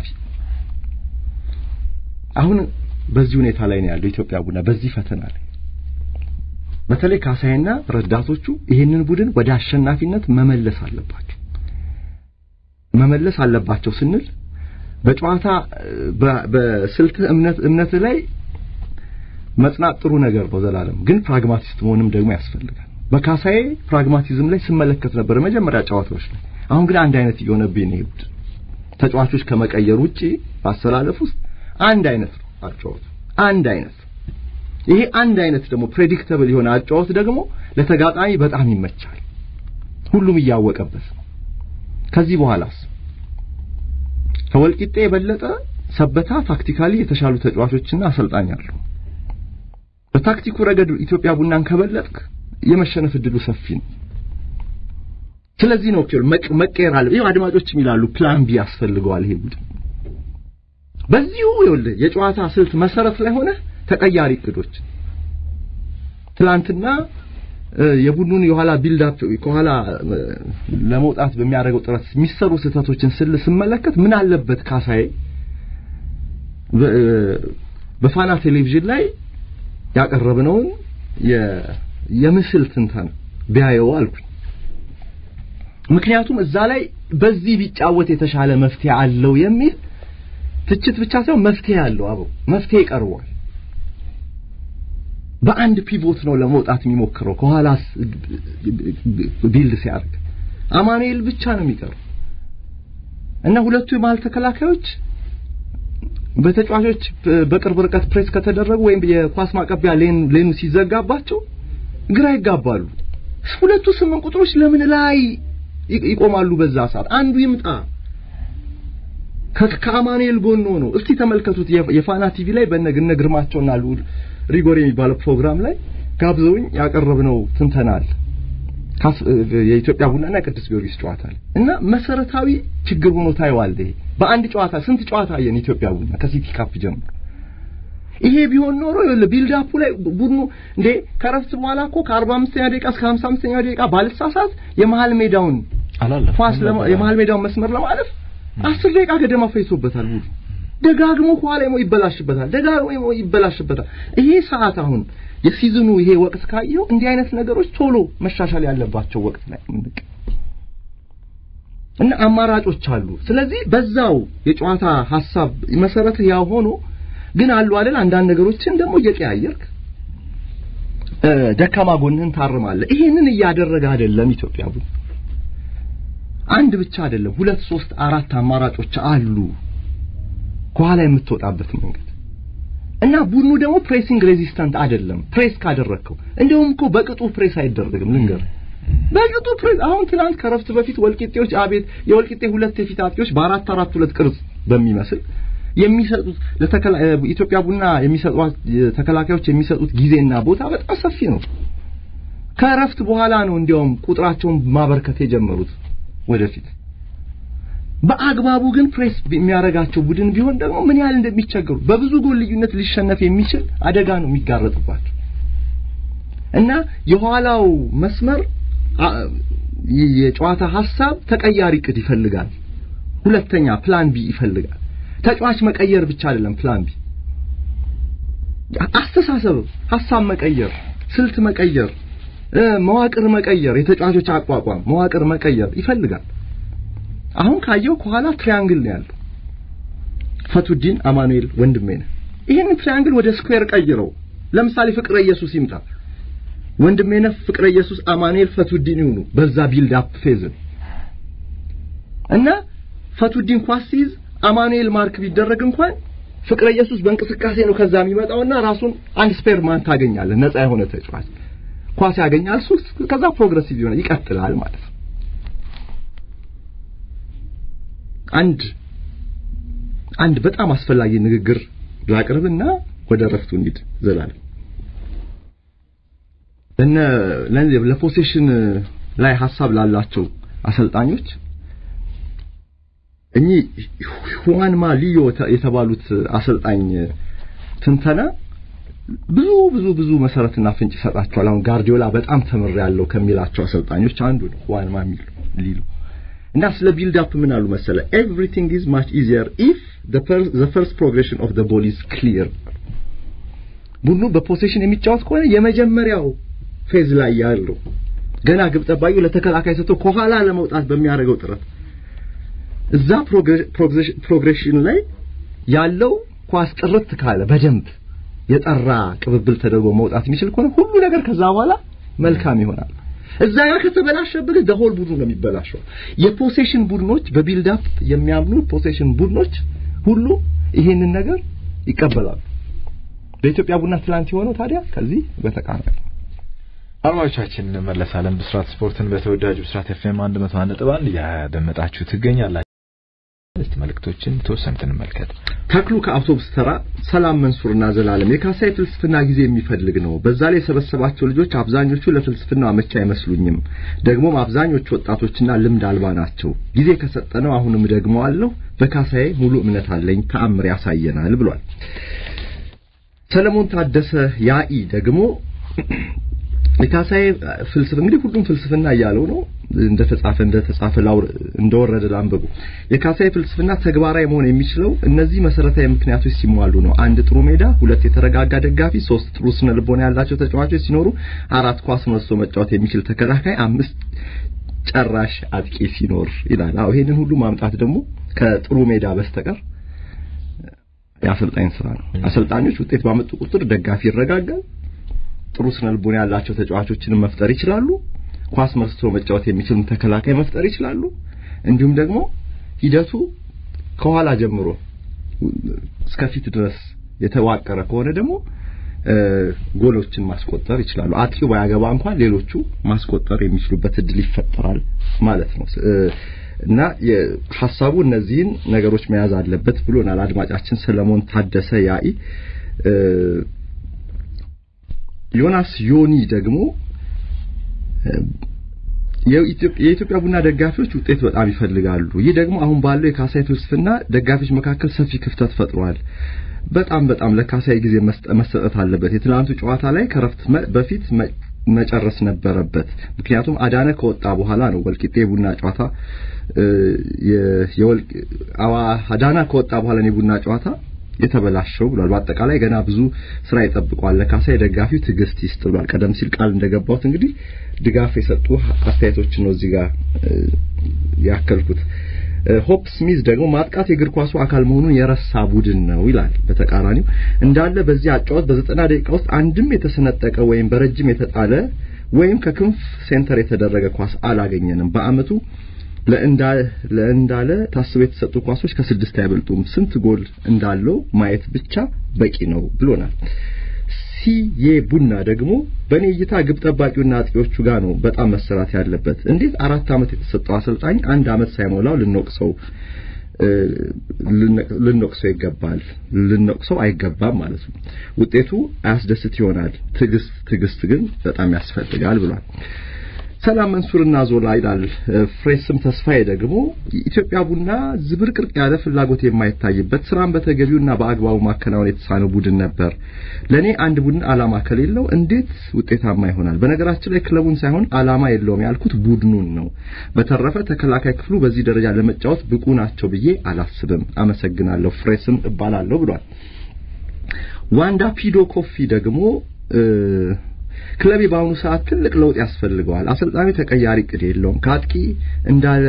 አሁን በዚህ ሁኔታ ላይ ነው ያለው ኢትዮጵያ ቡና በዚህ ፈተና ላይ በተለይ ካሳይና ረዳቶቹ ይህንን ቡድን ወደ አሸናፊነት መመለስ አለባቸው። መመለስ አለባቸው ስንል በጨዋታ በስልት እምነት እምነት ላይ መጽናት ጥሩ ነገር ነው ዘላለም፣ ግን ፕራግማቲስት መሆንም ደግሞ ያስፈልጋል። በካሳዬ ፕራግማቲዝም ላይ ስመለከት ነበር መጀመሪያ ጨዋታዎች ላይ። አሁን ግን አንድ አይነት እየሆነብኝ ነው ቡድን ተጫዋቾች ከመቀየር ውጪ ባሰላለፍ ውስጥ አንድ አይነት ነው አጫወቱ፣ አንድ አይነት ይሄ አንድ አይነት ደግሞ ፕሬዲክተብል የሆነ አጫወት ደግሞ ለተጋጣሚ በጣም ይመቻል። ሁሉም እያወቀበት ነው። ከዚህ በኋላስ ከወልቂጤ የበለጠ ሰበታ ታክቲካሊ የተሻሉ ተጫዋቾችና አሰልጣኝ አሉ። በታክቲኩ ረገድ ኢትዮጵያ ቡናን ከበለጥክ የመሸነፍ እድሉ ሰፊ ነው። ስለዚህ ነው መቀየር አለ። ይኸው አድማጮችም ይላሉ ፕላን ቢ ያስፈልገዋል ይሄ ቡድን በዚሁ ይኸውልህ የጨዋታ ስልት መሰረት ላይ ሆነ ተቀያሪ እቅዶች ትላንትና የቡድኑን የኋላ ቢልድ አፕ ከኋላ ለመውጣት በሚያደርገው ጥረት የሚሰሩ ስህተቶችን ስል ስመለከት ምን አለበት ካሳዬ በፋና ቴሌቪዥን ላይ ያቀረብነውን የምስል ትንተና ቢያየው አልኩኝ። ምክንያቱም እዛ ላይ በዚህ ቢጫወት የተሻለ መፍትሄ አለው የሚል ትችት ብቻ ሳይሆን መፍትሄ አለው አብሮ መፍትሄ ቀርቧል። በአንድ ፒቮት ነው ለመውጣት የሚሞክረው ከኋላ ቢልድ ሲያደርግ አማኑኤል ብቻ ነው የሚቀረው እና ሁለቱ የመሀል ተከላካዮች በተጫዋቾች በቅርብ ርቀት ፕሬስ ከተደረጉ ወይም የኳስ ማቀቢያ ሌኑ ሲዘጋባቸው ግራ ይጋባሉ። ሁለቱ ስምንት ቁጥሮች ለምን ላይ ይቆማሉ? በዛ ሰዓት አንዱ ይምጣ ከአማኑኤል ጎን ሆኖ እስቲ ተመልከቱት። የፋና ቲቪ ላይ በነግነ ግርማቸውና ልዑል ሪጎር የሚባለው ፕሮግራም ላይ ጋብዘውኝ ያቀረብነው ትንተና አለ የኢትዮጵያ ቡናና ቅዱስ ጊዮርጊስ ጨዋታ ላይ እና መሰረታዊ ችግር ሆኖ ታየዋለህ። ይሄ በአንድ ጨዋታ ስንት ጨዋታ አየን ኢትዮጵያ ቡና ከሲቲ ካፕ ጀምሮ። ይሄ ቢሆን ኖሮ ይኸውልህ ቢልድ አፑ ላይ ቡድኑ እንዴ ከረፍት በኋላ እኮ ከ45ኛ ደቂቃ እስከ 55ኛ ደቂቃ ባልሳሳት የመሃል ሜዳውን ኳስ የመሃል ሜዳውን መስመር ለማለፍ አስር ደቂቃ ገደማ ፈይሶበታል ቡድኑ። ደጋግሞ ከኋላ ይበላሽበታል፣ ደጋግሞ ይበላሽበታል። ይሄ ሰዓት አሁን የሲዝኑ ይሄ ወቅት ካየው እንዲህ አይነት ነገሮች ቶሎ መሻሻል ያለባቸው ወቅት ላይ ምንቅ እና አማራጮች አሉ። ስለዚህ በዛው የጨዋታ ሐሳብ መሰረት ያው ሆኖ ግን አሉ አይደል አንዳንድ ነገሮችን ደግሞ እየቀያየርክ ደካማ ጎንህን ታርማለህ። ይሄንን እያደረገ አይደለም ኢትዮጵያ ቡና። አንድ ብቻ አይደለም፣ ሁለት ሶስት አራት አማራጮች አሉ ከኋላ የምትወጣበት መንገድ እና ቡድኑ ደግሞ ፕሬሲንግ ሬዚስታንት አይደለም። ፕሬስ ካደረግከው እንደውም እኮ በቅጡ ፕሬስ አይደረግም። ልንገር በቅጡ ፕሬስ አሁን ትናንት ከረፍት በፊት ወልቂጤዎች አቤት የወልቂጤ ሁለት የፊት አጥቂዎች በአራት አራት ሁለት ቅርጽ በሚመስል የሚሰጡት ኢትዮጵያ ቡና የሚሰጡት ተከላካዮች የሚሰጡት ጊዜና ቦታ በጣም ሰፊ ነው። ከረፍት በኋላ ነው እንዲያውም ቁጥራቸውን ማበርከት የጀመሩት ወደፊት በአግባቡ ግን ፕሬስ የሚያደርጋቸው ቡድን ቢሆን ደግሞ ምን ያህል እንደሚቸገሩ በብዙ ጎል ልዩነት ሊሸነፍ የሚችል አደጋ ነው የሚጋረጥባቸው እና የኋላው መስመር የጨዋታ ሐሳብ ተቀያሪ ቅድ ይፈልጋል። ሁለተኛ ፕላን ቢ ይፈልጋል። ተጫዋች መቀየር ብቻ አይደለም ፕላን ቢ አስተሳሰብ፣ ሐሳብ መቀየር፣ ስልት መቀየር፣ መዋቅር መቀየር፣ የተጫዋቾች አቋቋም መዋቅር መቀየር ይፈልጋል። አሁን ካየው ከኋላ ትሪያንግል ነው ያለው። ፈቱዲን አማኑኤል ወንድሜ ነህ። ይህንን ትሪያንግል ወደ ስኩዌር ቀይረው። ለምሳሌ ፍቅረ ኢየሱስ ይምጣ። ወንድሜ ነህ ፍቅረ ኢየሱስ አማኑኤል ፈቱዲን ይሁኑ በዛ ቢልድ አፕ ፌዝ እና ፈቱዲን ኳስ ሲይዝ አማኑኤል ማርክ ቢደረግ እንኳን ፍቅረ ኢየሱስ በእንቅስቃሴ ነው ከዛ የሚመጣውና ራሱን አንድ ስፔር ማን ታገኛለህ። ነፃ የሆነ ተጫዋች ኳስ ያገኛል። እሱ ከዛ ፕሮግረሲቭ ይሆናል ይቀጥላል ማለት ነው። አንድ አንድ በጣም አስፈላጊ ንግግር ላቅርብና ወደ ረፍቱ እንሂድ። ዘላለም እነ ለፖሴሽን ላይ ሀሳብ ላላቸው አሰልጣኞች እኚህ ሁዋንማ ሊዮ የተባሉት አሰልጣኝ ትንተና ብዙ ብዙ ብዙ መሰረትና ፍንጭ ይሰጣቸዋል። አሁን ጋርዲዮላ በጣም ተምር ያለው ከሚላቸው አሰልጣኞች አንዱ ነው ሁዋንማ ሊሎ እና ስለ ቢልድ አፕ ምን አሉ መሰለ ኤቭሪቲንግ ኢዝ ማች ኢዚየር ኢፍ ዘ ፈርስት ፕሮግሬሽን ኦፍ ዘ ቦል ኢዝ ክሊር። ቡድኑ በፖሴሽን የሚጫወት ከሆነ የመጀመሪያው ፌዝ ላይ ያለው ገና ግብ ጠባቂው ለተከላካይ ሰጥቶ ከኋላ ለመውጣት በሚያደርገው ጥረት እዛ ፕሮግሬሽን ላይ ያለው ኳስ ጥርት ካለ በደንብ የጠራ ቅብብል ተደርጎ መውጣት የሚችል ከሆነ ሁሉ ነገር ከዛ በኋላ መልካም ይሆናል። እዛ ጋር ከተበላሸብህ ደሆል ቡድኑ ነው የሚበላሸው። የፖሴሽን ቡድኖች በቢልድ አፕ የሚያምኑ ፖሴሽን ቡድኖች ሁሉ ይሄንን ነገር ይቀበላሉ። በኢትዮጵያ ቡና ትላንት የሆነው ታዲያ ከዚህ በተቃራኒ አድማጮቻችን እንመለሳለን። ብስራት ስፖርትን በተወዳጁ ብስራት ኤፍኤም 101 ነጥብ አንድ እያደመጣችሁ ትገኛላችሁ። እስቲ መልእክቶችን ተወሰኑት እንመልከት። ተክሉ ከአውቶቡስ ተራ ሰላም መንሱርና ዘላለም የካሳይ ፍልስፍና ጊዜ የሚፈልግ ነው። በዛ ላይ የሰበሰባቸው ልጆች አብዛኞቹ ለፍልስፍና አመቺ አይመስሉኝም። ደግሞም አብዛኞቹ ወጣቶችና ልምድ አልባ ናቸው። ጊዜ ከሰጠነው አሁንም ደግመዋለሁ። በካሳይ ሙሉ እምነት አለኝ። ተአምር ያሳየናል ብሏል። ሰለሞን ታደሰ ያኢ ደግሞ የካሳዬ ፍልስፍና እንግዲህ ሁሉም ፍልስፍና እያለው ነው እንደተጻፈ እንደተጻፈ ላውር እንደወረደ ላንብቡ። የካሳዬ ፍልስፍና ተግባራዊ መሆን የሚችለው እነዚህ መሰረታዊ ምክንያቶች ሲሟሉ ነው። አንድ ጥሩ ሜዳ፣ ሁለት የተረጋጋ ደጋፊ፣ ሶስት ጥሩ ስነ ልቦና ያላቸው ተጫዋቾች ሲኖሩ፣ አራት ኳስ መስቶ መጫወት የሚችል ተከላካይ፣ አምስት ጨራሽ አጥቂ ሲኖር ይላል። አዎ ይሄንን ሁሉ ማምጣት ደግሞ ከጥሩ ሜዳ በስተቀር የአሰልጣኝ ስራ ነው። አሰልጣኞች ውጤት ባመጡ ቁጥር ደጋፊ ይረጋጋል። ጥሩ ስነ ልቦና ያላቸው ተጫዋቾችንም መፍጠር ይችላሉ። ኳስ መስቶ መጫወት የሚችል ተከላካይ መፍጠር ይችላሉ። እንዲሁም ደግሞ ሂደቱ ከኋላ ጀምሮ እስከ ፊት ድረስ የተዋቀረ ከሆነ ደግሞ ጎሎችን ማስቆጠር ይችላሉ። አጥቂው ባያገባ እንኳን ሌሎቹ ማስቆጠር የሚችሉበት እድል ይፈጠራል ማለት ነው። እና ሐሳቡ እነዚህን ነገሮች መያዝ አለበት ብሎናል አድማጫችን ሰለሞን ታደሰ ያኢ። ዮናስ ዮኒ ደግሞ የኢትዮጵያ ቡና ደጋፊዎች ውጤት በጣም ይፈልጋሉ። ይህ ደግሞ አሁን ባለው የካሳይ ፍልስፍና ደጋፊዎች መካከል ሰፊ ክፍተት ፈጥሯል። በጣም በጣም ለካሳይ ጊዜ መሰጠት አለበት። የትናንቱ ጨዋታ ላይ ከረፍት በፊት መጨረስ ነበረበት። ምክንያቱም አዳነ ከወጣ በኋላ ነው ወልቂጤ የቡና ጨዋታ አዳና ከወጣ በኋላ ነው የቡና ጨዋታ የተበላሸው ብሏል። በአጠቃላይ ገና ብዙ ስራ ይጠብቋል። ለካሳይ ደጋፊው ትዕግስት ይስጥ ብሏል። ቀደም ሲል ቃል እንደገባሁት እንግዲህ ድጋፍ የሰጡ አስተያየቶችን ነው እዚህ ጋር ያከልኩት። ሆፕ ስሚዝ ደግሞ ማጥቃት የእግር ኳሱ አካል መሆኑን የረሳ ቡድን ነው ይላል። በተቃራኒው እንዳለ በዚህ አጫወት በዘጠና ደቂቃ ውስጥ አንድም የተሰነጠቀ ወይም በረጅም የተጣለ ወይም ከክንፍ ሴንተር የተደረገ ኳስ አላገኘንም። በአመቱ ለእንዳለ ታስበው የተሰጡ ኳሶች ከስድስት አይበልጡም። ስንት ጎል እንዳለው ማየት ብቻ በቂ ነው ብሎናል። ሲዬ ቡና ደግሞ በእኔ እይታ ግብ ጠባቂውና አጥቂዎቹ ጋር ነው በጣም መሰራት ያለበት። እንዴት አራት አመት የተሰጠው አሰልጣኝ አንድ አመት ሳይሞላው ልንወቅሰው ልንወቅሰው ይገባል ልንወቅሰው አይገባም ማለት ነው። ውጤቱ አያስደስት ይሆናል። ትዕግስት ትዕግስት ግን በጣም ያስፈልጋል ብሏል። ሰላም መንሱርና ዞላ ይላል። ፍሬስም ተስፋዬ ደግሞ ኢትዮጵያ ቡና ዝብርቅርቅ ያለ ፍላጎት የማይታይበት ስራን በተገቢውና በአግባቡ ማከናወን የተሳነው ቡድን ነበር። ለኔ አንድ ቡድን አላማ ከሌለው እንዴት ውጤታማ ይሆናል? በነገራችን ላይ ክለቡን ሳይሆን አላማ የለውም ያልኩት ቡድኑን ነው። በተረፈ ተከላካይ ክፍሉ በዚህ ደረጃ ለመጫወት ብቁ ናቸው ብዬ አላስብም። አመሰግናለሁ። ፍሬስም እባላለሁ ብሏል። ዋንዳ ፒዶ ኮፊ ደግሞ ክለቤ በአሁኑ ሰዓት ትልቅ ለውጥ ያስፈልገዋል። አሰልጣኙ ተቀያሪ እቅድ የለውም። ከአጥቂ እንዳለ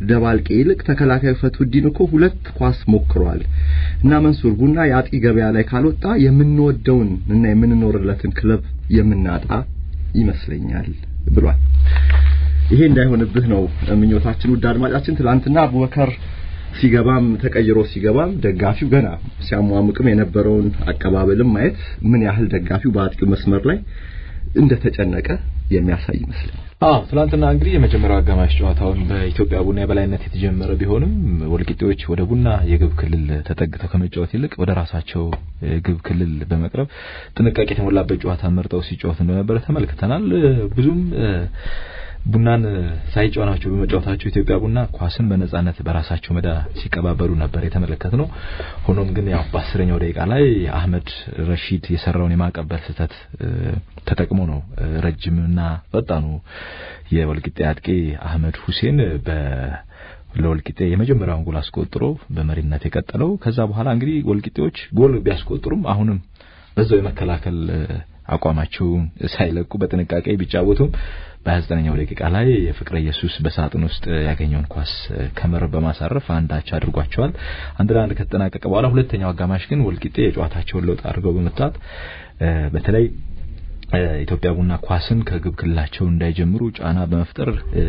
ደባልቄ ይልቅ ተከላካዩ ፈትሁዲን እኮ ሁለት ኳስ ሞክሯል እና መንሱር ቡና የአጥቂ ገበያ ላይ ካልወጣ የምንወደውን እና የምንኖርለትን ክለብ የምናጣ ይመስለኛል ብሏል። ይሄ እንዳይሆንብህ ነው ምኞታችን። ውድ አድማጫችን ትላንትና አቡበከር ሲገባም ተቀይሮ ሲገባም ደጋፊው ገና ሲያሟሙቅም የነበረውን አቀባበልም ማየት ምን ያህል ደጋፊው በአጥቂው መስመር ላይ እንደተጨነቀ የሚያሳይ ይመስለኛል። አዎ ትናንትና እንግዲህ የመጀመሪያው አጋማሽ ጨዋታውን በኢትዮጵያ ቡና የበላይነት የተጀመረ ቢሆንም ወልቂጤዎች ወደ ቡና የግብ ክልል ተጠግተው ከመጫወት ይልቅ ወደ ራሳቸው ግብ ክልል በመቅረብ ጥንቃቄ የተሞላበት ጨዋታ መርጠው ሲጫወት እንደነበረ ተመልክተናል። ብዙም ቡናን ሳይጫወናቸው በመጫወታቸው ኢትዮጵያ ቡና ኳስን በነጻነት በራሳቸው ሜዳ ሲቀባበሉ ነበር የተመለከት ነው። ሆኖም ግን ያው በአስረኛው ደቂቃ ላይ አህመድ ረሺድ የሰራውን የማቀበል ስህተት ተጠቅሞ ነው ረጅምና ፈጣኑ የወልቂጤ አጥቂ አህመድ ሁሴን በ ለወልቂጤ የመጀመሪያውን ጎል አስቆጥሮ በመሪነት የቀጠለው። ከዛ በኋላ እንግዲህ ወልቂጤዎች ጎል ቢያስቆጥሩም አሁንም በዛው የመከላከል አቋማቸውን ሳይለቁ በጥንቃቄ ቢጫወቱም በ29ኛው ደቂቃ ላይ የፍቅረ ኢየሱስ በሳጥን ውስጥ ያገኘውን ኳስ ከመረብ በማሳረፍ አንዳች አድርጓቸዋል። አንድ ለአንድ ከተጠናቀቀ በኋላ ሁለተኛው አጋማሽ ግን ወልቂጤ የጨዋታቸውን ለውጥ አድርገው በመታት በተለይ ኢትዮጵያ ቡና ኳስን ከግብ ክልላቸው እንዳይጀምሩ ጫና በመፍጠር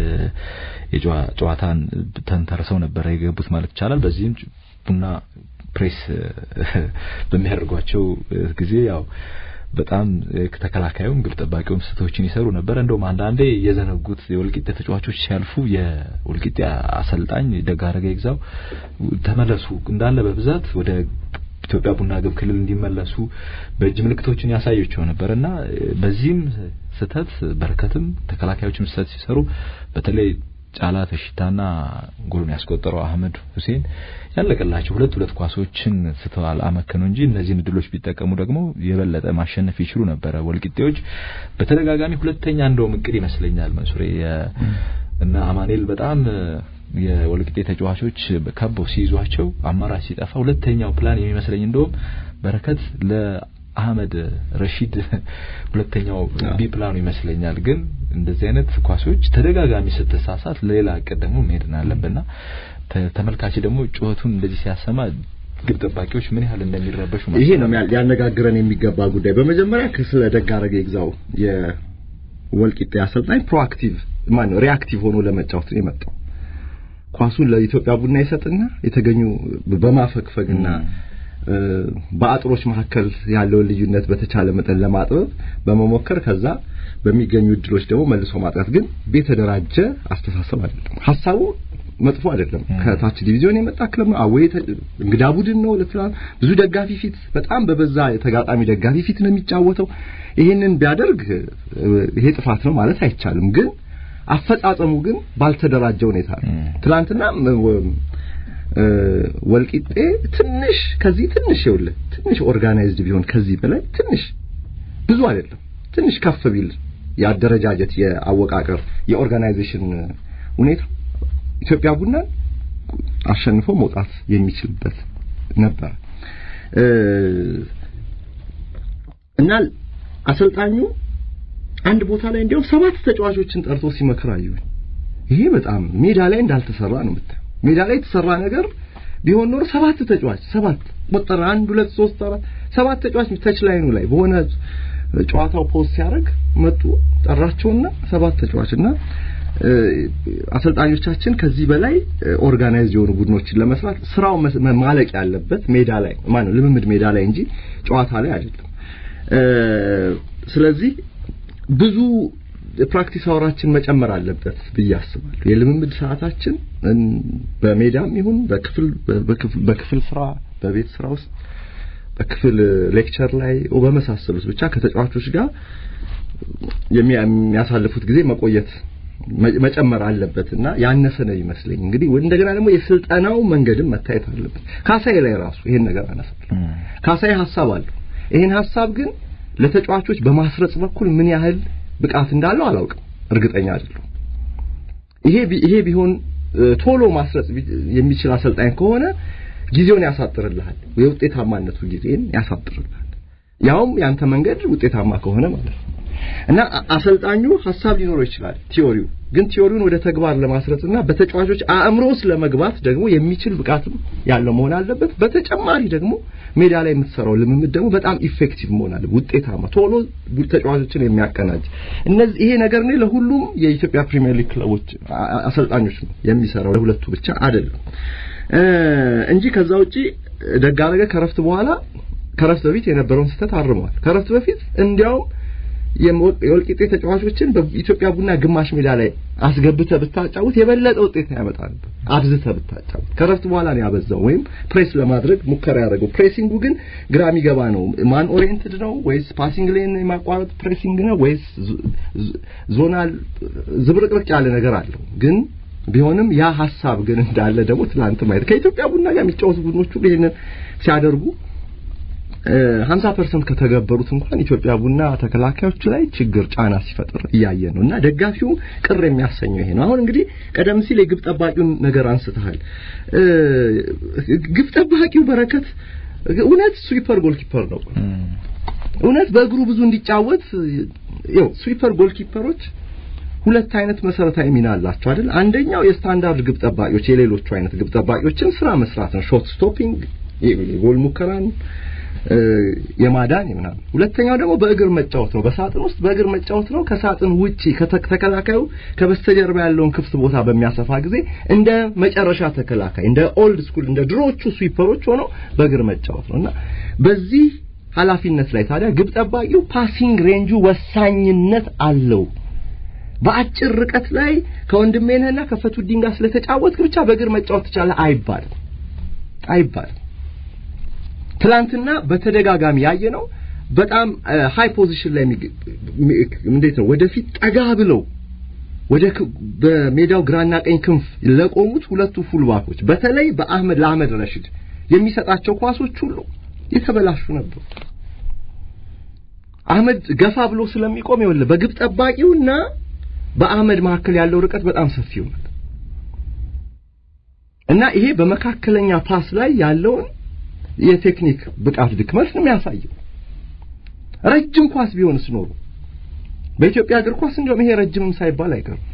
የጨዋታን ተንተርሰው ነበር የገቡት ማለት ይቻላል። በዚህም ቡና ፕሬስ በሚያደርጓቸው ጊዜ ያው በጣም ተከላካዩም ግብ ጠባቂውም ስህተቶችን ይሰሩ ነበር። እንደውም አንዳንዴ የዘነጉት የወልቂጤ ተጫዋቾች ሲያልፉ የወልቂጤ አሰልጣኝ ደጋረገ ይግዛው ተመለሱ እንዳለ በብዛት ወደ ኢትዮጵያ ቡና ግብ ክልል እንዲመለሱ በእጅ ምልክቶችን ያሳያቸው ነበርና በዚህም ስህተት በረከትም ተከላካዮችም ስህተት ሲሰሩ በተለይ ጫላ ተሽታና ጎሉን ያስቆጠረው አህመድ ሁሴን ያለቀላቸው ሁለት ሁለት ኳሶችን ስተዋል አመከኑ እንጂ እነዚህን እድሎች ቢጠቀሙ ደግሞ የበለጠ ማሸነፍ ይችሉ ነበረ። ወልቂጤዎች በተደጋጋሚ ሁለተኛ እንደውም እቅድ ይመስለኛል መንሱሬ እና አማኔል በጣም የወልቂጤ ተጫዋቾች ከበው ሲይዟቸው አማራጭ ሲጠፋ ሁለተኛው ፕላን የሚመስለኝ እንደውም በረከት ለአህመድ ረሺድ ሁለተኛው ቢ ፕላኑ ይመስለኛል። ግን እንደዚህ አይነት ኳሶች ተደጋጋሚ ስትሳሳት ሌላ እቅድ ደግሞ መሄድ አለብና ተመልካች ደግሞ ጩኸቱን እንደዚህ ሲያሰማ ግብ ጠባቂዎች ምን ያህል እንደሚረበሹ ይሄ ነው ሊያነጋግረን የሚገባ ጉዳይ። በመጀመሪያ ስለ ደጋረገ ይግዛው የወልቂጤ አሰልጣኝ ፕሮአክቲቭ ማን ነው ሪአክቲቭ ሆኖ ለመጫወት ነው የመጣው። ኳሱን ለኢትዮጵያ ቡና ይሰጥና የተገኙ በማፈግፈግና በአጥሮች መካከል ያለውን ልዩነት በተቻለ መጠን ለማጥበብ በመሞከር ከዛ በሚገኙ እድሎች ደግሞ መልሶ ማጥቃት ግን የተደራጀ አስተሳሰብ አይደለም። ሀሳቡ መጥፎ አይደለም። ከታች ዲቪዚዮን የመጣ ክለብ ነው። አወይ እንግዳ ቡድን ነው። ለትላንት ብዙ ደጋፊ ፊት በጣም በበዛ የተጋጣሚ ደጋፊ ፊት ነው የሚጫወተው። ይሄንን ቢያደርግ ይሄ ጥፋት ነው ማለት አይቻልም። ግን አፈጻጸሙ ግን ባልተደራጀ ሁኔታ ነው። ትላንትና ወልቂጤ ትንሽ ከዚህ ትንሽ ይኸውልህ ትንሽ ኦርጋናይዝድ ቢሆን ከዚህ በላይ ትንሽ ብዙ አይደለም ትንሽ ከፍ ቢል የአደረጃጀት የአወቃቀር የኦርጋናይዜሽን ሁኔታ ኢትዮጵያ ቡናን አሸንፎ መውጣት የሚችልበት ነበር እና አሰልጣኙ አንድ ቦታ ላይ እንዲያውም ሰባት ተጫዋቾችን ጠርቶ ሲመክር አየሁኝ። ይሄ በጣም ሜዳ ላይ እንዳልተሰራ ነው የምታየው። ሜዳ ላይ የተሰራ ነገር ቢሆን ኖሮ ሰባት ተጫዋች ሰባት ቆጠረ፣ አንድ ሁለት ሶስት አራት ሰባት ተጫዋች ተች ላይኑ ላይ በሆነ ጨዋታው ፖስት ሲያደርግ መጡ ጠራቸውና ሰባት ተጫዋችና አሰልጣኞቻችን ከዚህ በላይ ኦርጋናይዝ የሆኑ ቡድኖችን ለመስራት ስራው ማለቅ ያለበት ሜዳ ላይ ማነው ልምምድ ሜዳ ላይ እንጂ ጨዋታ ላይ አይደለም። ስለዚህ ብዙ ፕራክቲስ አወራችን መጨመር አለበት ብዬ አስባለሁ። የልምምድ ሰዓታችን በሜዳም ይሁን በክፍል በክፍል ስራ በቤት ስራ ውስጥ በክፍል ሌክቸር ላይ በመሳሰሉት ብቻ ከተጫዋቾች ጋር የሚያሳልፉት ጊዜ መቆየት መጨመር አለበት እና ያነሰ ነው ይመስለኝ። እንግዲህ እንደገና ደግሞ የስልጠናው መንገድም መታየት አለበት። ካሳዬ ላይ ራሱ ይሄን ነገር አነሳለሁ። ካሳዬ ሀሳብ አለው። ይሄን ሀሳብ ግን ለተጫዋቾች በማስረጽ በኩል ምን ያህል ብቃት እንዳለው አላውቅም፣ እርግጠኛ አይደለሁም። ይሄ ይሄ ቢሆን ቶሎ ማስረጽ የሚችል አሰልጣኝ ከሆነ ጊዜውን ያሳጥርልሃል፣ የውጤታማነቱ ጊዜን ያሳጥርልሃል። ያውም ያንተ መንገድ ውጤታማ ከሆነ ማለት ነው። እና አሰልጣኙ ሀሳብ ሊኖረው ይችላል ቲዮሪው ግን ቲዮሪውን ወደ ተግባር ለማስረጽና በተጫዋቾች አእምሮ ውስጥ ለመግባት ደግሞ የሚችል ብቃትም ያለው መሆን አለበት። በተጨማሪ ደግሞ ሜዳ ላይ የምትሰራው ልምምድ ደግሞ በጣም ኢፌክቲቭ መሆን አለበት፣ ውጤታማ ቶሎ ተጫዋቾችን የሚያቀናጅ እነዚህ ይሄ ነገር ነው ለሁሉም የኢትዮጵያ ፕሪሚየር ሊግ ክለቦች አሰልጣኞች ነው የሚሰራው፣ ለሁለቱ ብቻ አይደለም እንጂ ከዛ ውጪ ደጋረገ ከረፍት በኋላ ከረፍት በፊት የነበረውን ስህተት አርመዋል። ከረፍት በፊት እንዲያውም የወልቂጤ ተጫዋቾችን በኢትዮጵያ ቡና ግማሽ ሜዳ ላይ አስገብተህ ብታጫውት የበለጠ ውጤት ያመጣ ነበር። አብዝተህ ብታጫውት ከረፍት በኋላ ነው ያበዛው፣ ወይም ፕሬስ ለማድረግ ሙከራ ያደረገው። ፕሬሲንጉ ግን ግራ የሚገባ ነው። ማን ኦሪየንትድ ነው ወይስ ፓሲንግ ሌን የማቋረጥ ፕሬሲንግ ነው ወይስ ዞናል? ዝብርቅርቅ ያለ ነገር አለው ግን ቢሆንም ያ ሀሳብ ግን እንዳለ ደግሞ ትናንት ማየት ከኢትዮጵያ ቡና ጋር የሚጫወቱ ቡድኖች ሁሉ ይሄንን ሲያደርጉ 50% ከተገበሩት እንኳን ኢትዮጵያ ቡና ተከላካዮች ላይ ችግር ጫና ሲፈጥር እያየ ነው እና ደጋፊው ቅር የሚያሰኘው ይሄ ነው። አሁን እንግዲህ ቀደም ሲል የግብ ጠባቂውን ነገር አንስተሃል። ግብ ጠባቂው በረከት እውነት ስዊፐር ጎልኪፐር ነው። እውነት በእግሩ ብዙ እንዲጫወት ያው ስዊፐር ጎልኪፐሮች ሁለት አይነት መሰረታዊ ሚና አላቸው አይደል? አንደኛው የስታንዳርድ ግብ ጠባቂዎች የሌሎቹ አይነት ግብ ጠባቂዎችን ስራ መስራት ነው። ሾት ስቶፒንግ፣ የጎል ሙከራን የማዳን ምናምን። ሁለተኛው ደግሞ በእግር መጫወት ነው። በሳጥን ውስጥ በእግር መጫወት ነው። ከሳጥን ውጪ ተከላካዩ ከበስተጀርባ ያለውን ክፍት ቦታ በሚያሰፋ ጊዜ እንደ መጨረሻ ተከላካይ እንደ ኦልድ ስኩል እንደ ድሮቹ ስዊፐሮች ሆነው በእግር መጫወት ነው እና በዚህ ኃላፊነት ላይ ታዲያ ግብ ጠባቂው ፓሲንግ ሬንጁ ወሳኝነት አለው። በአጭር ርቀት ላይ ከወንድሜነህና ከፈቱዲን ጋር ስለተጫወትክ ብቻ በእግር መጫወት ትችላለህ አይባልም አይባልም። ትላንትና በተደጋጋሚ ያየነው በጣም ሃይ ፖዚሽን ላይ እንዴት ነው ወደፊት ጠጋ ብለው ወደ በሜዳው ግራና ቀኝ ክንፍ ለቆሙት ሁለቱ ፉልባኮች በተለይ በአህመድ ለአህመድ ረሽድ የሚሰጣቸው ኳሶች ሁሉ የተበላሹ ነበሩ። አህመድ ገፋ ብሎ ስለሚቆም ይኸውልህ በግብ ጠባቂውና በአህመድ መካከል ያለው ርቀት በጣም ሰፊ ይሆናል እና ይሄ በመካከለኛ ፓስ ላይ ያለውን የቴክኒክ ብቃት ድክመት ነው የሚያሳየው። ረጅም ኳስ ቢሆንስ ኖሮ በኢትዮጵያ እግር ኳስ እንደውም ይሄ ረጅምም ሳይባል አይቀርም።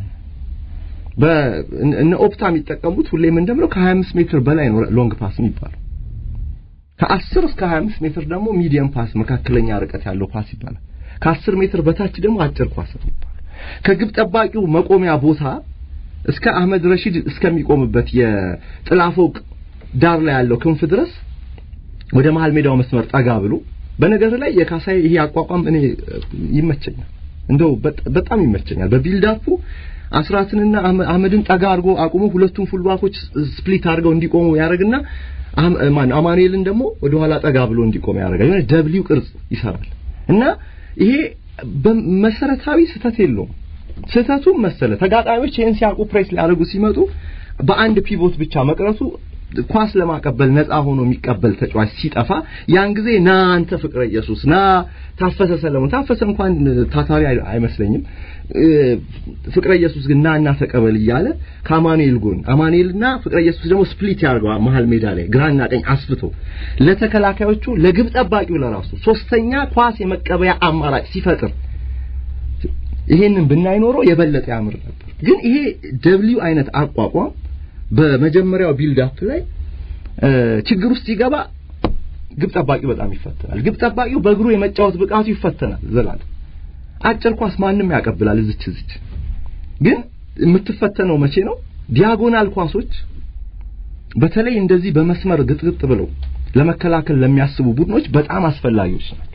በእነ ኦፕታ የሚጠቀሙት ሁሌም እንደምለው ከ25 ሜትር በላይ ነው ሎንግ ፓስ የሚባለው። ከ10 እስከ 25 ሜትር ደግሞ ሚዲየም ፓስ መካከለኛ ርቀት ያለው ፓስ ይባላል። ከ10 ሜትር በታች ደግሞ አጭር ኳስ ነው ይባላል። ከግብ ጠባቂው መቆሚያ ቦታ እስከ አህመድ ረሺድ እስከሚቆምበት የጥላ ፎቅ ዳር ላይ ያለው ክንፍ ድረስ ወደ መሃል ሜዳው መስመር ጠጋ ብሎ በነገር ላይ የካሳይ ይሄ አቋቋም እኔ ይመቸኛል፣ እንደው በጣም ይመቸኛል። በቢልዳፑ አስራትንና አህመድን ጠጋ አድርጎ አቁሞ ሁለቱም ፉልባኮች ስፕሊት አድርገው እንዲቆሙ ያደርግና ማን አማኑኤልን ደግሞ ወደ ኋላ ጠጋ ብሎ እንዲቆም ያደርጋል። የሆነ ደብሊው ቅርጽ ይሰራል እና ይሄ በመሰረታዊ ስህተት የለውም። ስህተቱም መሰለ ተጋጣሚዎች ይህን ሲያውቁ ፕሬስ ሊያደርጉ ሲመጡ በአንድ ፒቮት ብቻ መቅረቱ ኳስ ለማቀበል ነፃ ሆኖ የሚቀበል ተጫዋች ሲጠፋ ያን ጊዜ ና አንተ ፍቅረ ኢየሱስ ና ታፈሰ ሰለሞን ታፈሰ እንኳን ታታሪ አይመስለኝም ፍቅረ ኢየሱስ ግን ና እና ተቀበል እያለ ከአማኑኤል ጎን አማኑኤልና ፍቅረ ኢየሱስ ደግሞ ስፕሊት ያደርገዋል መሀል ሜዳ ላይ ግራና ቀኝ አስፍቶ ለተከላካዮቹ ለግብ ጠባቂው ለራሱ ሶስተኛ ኳስ የመቀበያ አማራጭ ሲፈጥር ይሄንን ብናይ ኖሮ የበለጠ ያምር ነበር። ግን ይሄ ደብሊው አይነት አቋቋም በመጀመሪያው ቢልድ አፕ ላይ ችግር ውስጥ ይገባ ግብ ጠባቂው በጣም ይፈተናል። ግብ ጠባቂው በእግሩ የመጫወት ብቃቱ ይፈተናል። ዘላለም አጭር ኳስ ማንም ያቀብላል እዚች እዚች። ግን የምትፈተነው መቼ ነው? ዲያጎናል ኳሶች በተለይ እንደዚህ በመስመር ግጥግጥ ብለው ለመከላከል ለሚያስቡ ቡድኖች በጣም አስፈላጊዎች ናቸው።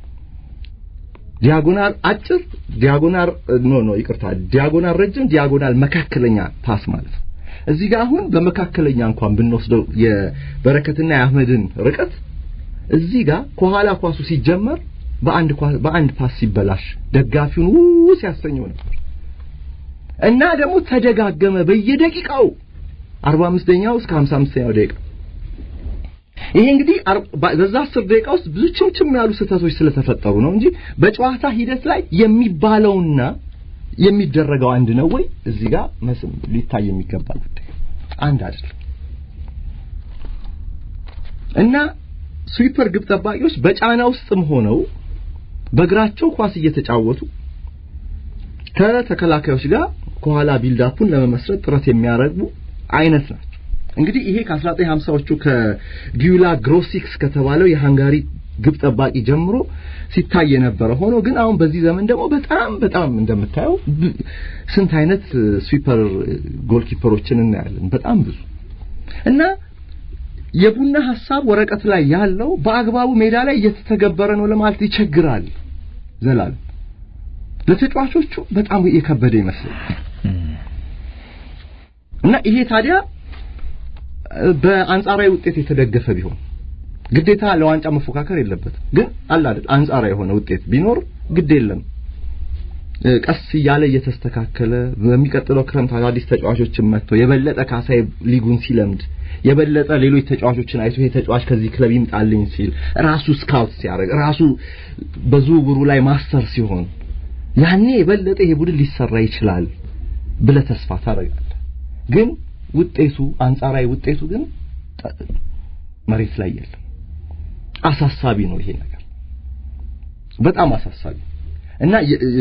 ዲያጎናል አጭር፣ ዲያጎናል ኖ ኖ ይቅርታ፣ ዲያጎናል ረጅም፣ ዲያጎናል መካከለኛ ፓስ ማለት ነው። እዚህ ጋር አሁን በመካከለኛ እንኳን ብንወስደው የበረከትና የአህመድን ርቀት እዚህ ጋር ከኋላ ኳሱ ሲጀመር በአንድ በአንድ ፓስ ሲበላሽ ደጋፊውን ው ሲያሰኘው ነበር እና ደግሞ ተደጋገመ በየደቂቃው 45ኛው እስከ 55ኛው ደቂቃ ይሄ እንግዲህ በዛ 10 ደቂቃ ውስጥ ብዙ ችምችም ያሉ ስህተቶች ስለተፈጠሩ ነው እንጂ በጨዋታ ሂደት ላይ የሚባለውና የሚደረገው አንድ ነው ወይ? እዚህ ጋር መስም ሊታይ የሚገባ ጉዳይ አንድ አይደለም። እና ስዊፐር ግብ ጠባቂዎች በጫና ውስጥም ሆነው በእግራቸው ኳስ እየተጫወቱ ከተከላካዮች ጋር ከኋላ ቢልዳፑን ለመመስረት ጥረት የሚያደርጉ አይነት ናቸው። እንግዲህ ይሄ ከ1950ዎቹ ከጊዩላ ግሮሲክስ ከተባለው የሃንጋሪ ግብ ጠባቂ ጀምሮ ሲታይ የነበረ ሆኖ ግን አሁን በዚህ ዘመን ደግሞ በጣም በጣም እንደምታየው ስንት አይነት ስዊፐር ጎልኪፐሮችን እናያለን። በጣም ብዙ እና የቡና ሀሳብ ወረቀት ላይ ያለው በአግባቡ ሜዳ ላይ እየተተገበረ ነው ለማለት ይቸግራል። ዘላለም ለተጫዋቾቹ በጣም የከበደ ይመስለኛል። እና ይሄ ታዲያ በአንጻራዊ ውጤት የተደገፈ ቢሆን ግዴታ ለዋንጫ መፎካከር የለበትም። ግን አለ አይደል አንጻራዊ የሆነ ውጤት ቢኖር ግድ የለም ቀስ እያለ እየተስተካከለ በሚቀጥለው ክረምት አዳዲስ ተጫዋቾችን መጥቶ የበለጠ ካሳይ ሊጉን ሲለምድ የበለጠ ሌሎች ተጫዋቾችን አይቶ ይሄ ተጫዋች ከዚህ ክለብ ይምጣልኝ ሲል ራሱ ስካውት ሲያደርግ ራሱ በዝውውሩ ላይ ማስተር ሲሆን ያኔ የበለጠ ይሄ ቡድን ሊሰራ ይችላል ብለህ ተስፋ ታደርጋለህ። ግን ውጤቱ አንጻራዊ ውጤቱ ግን መሬት ላይ የለም። አሳሳቢ ነው ይሄ ነገር በጣም አሳሳቢ እና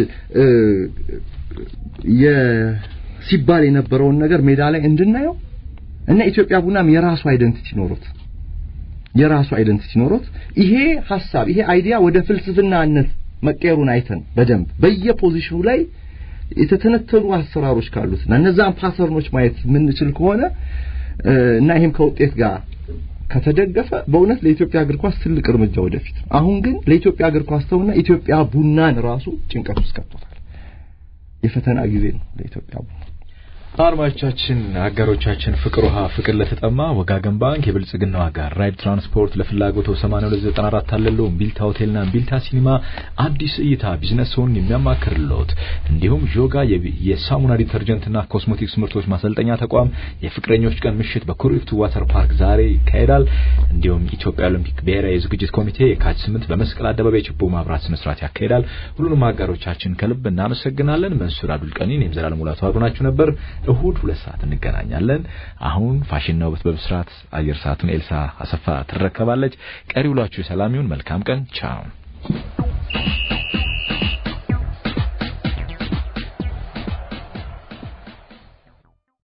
ሲባል የነበረውን ነገር ሜዳ ላይ እንድናየው እና ኢትዮጵያ ቡናም የራሱ አይደንቲቲ ኖሮት የራሱ አይደንቲቲ ኖሮት ይሄ ሐሳብ ይሄ አይዲያ ወደ ፍልስፍናነት መቀየሩን አይተን በደንብ በየፖዚሽኑ ላይ የተተነተኑ አሰራሮች ካሉትና እነዛን ፓተርኖች ማየት የምንችል ከሆነ እና ይሄም ከውጤት ጋር ከተደገፈ በእውነት ለኢትዮጵያ እግር ኳስ ትልቅ እርምጃ ወደፊት። አሁን ግን ለኢትዮጵያ እግር ኳስ ተውና ኢትዮጵያ ቡናን ራሱ ጭንቀት ውስጥ ከቶታል። የፈተና ጊዜ ነው ለኢትዮጵያ ቡና። አድማጮቻችን፣ አጋሮቻችን ፍቅር ውሃ፣ ፍቅር ለተጠማ፣ ወጋገን ባንክ፣ የብልጽግናው አጋር ራይድ ትራንስፖርት፣ ለፍላጎቶ 8294 አለለው፣ ቢልታ ሆቴልና ቢልታ ሲኒማ፣ አዲስ እይታ ቢዝነስን የሚያማክርልዎት፣ እንዲሁም ዦጋ የሳሙና ዲተርጀንትና ኮስሞቲክስ ምርቶች ማሰልጠኛ ተቋም የፍቅረኞች ቀን ምሽት በኩሪፍቱ ዋተር ፓርክ ዛሬ ይካሄዳል። እንዲሁም ኢትዮጵያ ኦሎምፒክ ብሔራዊ የዝግጅት ኮሚቴ የካቲት 8 በመስቀል አደባባይ ችቦ ማብራት ስነ ስርዓት ያካሄዳል። ሁሉንም አጋሮቻችን ከልብ እናመሰግናለን። መንሱር አብዱል ቀኒ፣ እኔም ዘላለም ሙላቱ አብሮናችሁ ነበር። እሁድ ሁለት ሰዓት እንገናኛለን። አሁን ፋሽንና ውበት በብስራት አየር ሰዓቱን ኤልሳ አሰፋ ትረከባለች። ቀሪ ውሏችሁ ሰላም ይሁን። መልካም ቀን። ቻው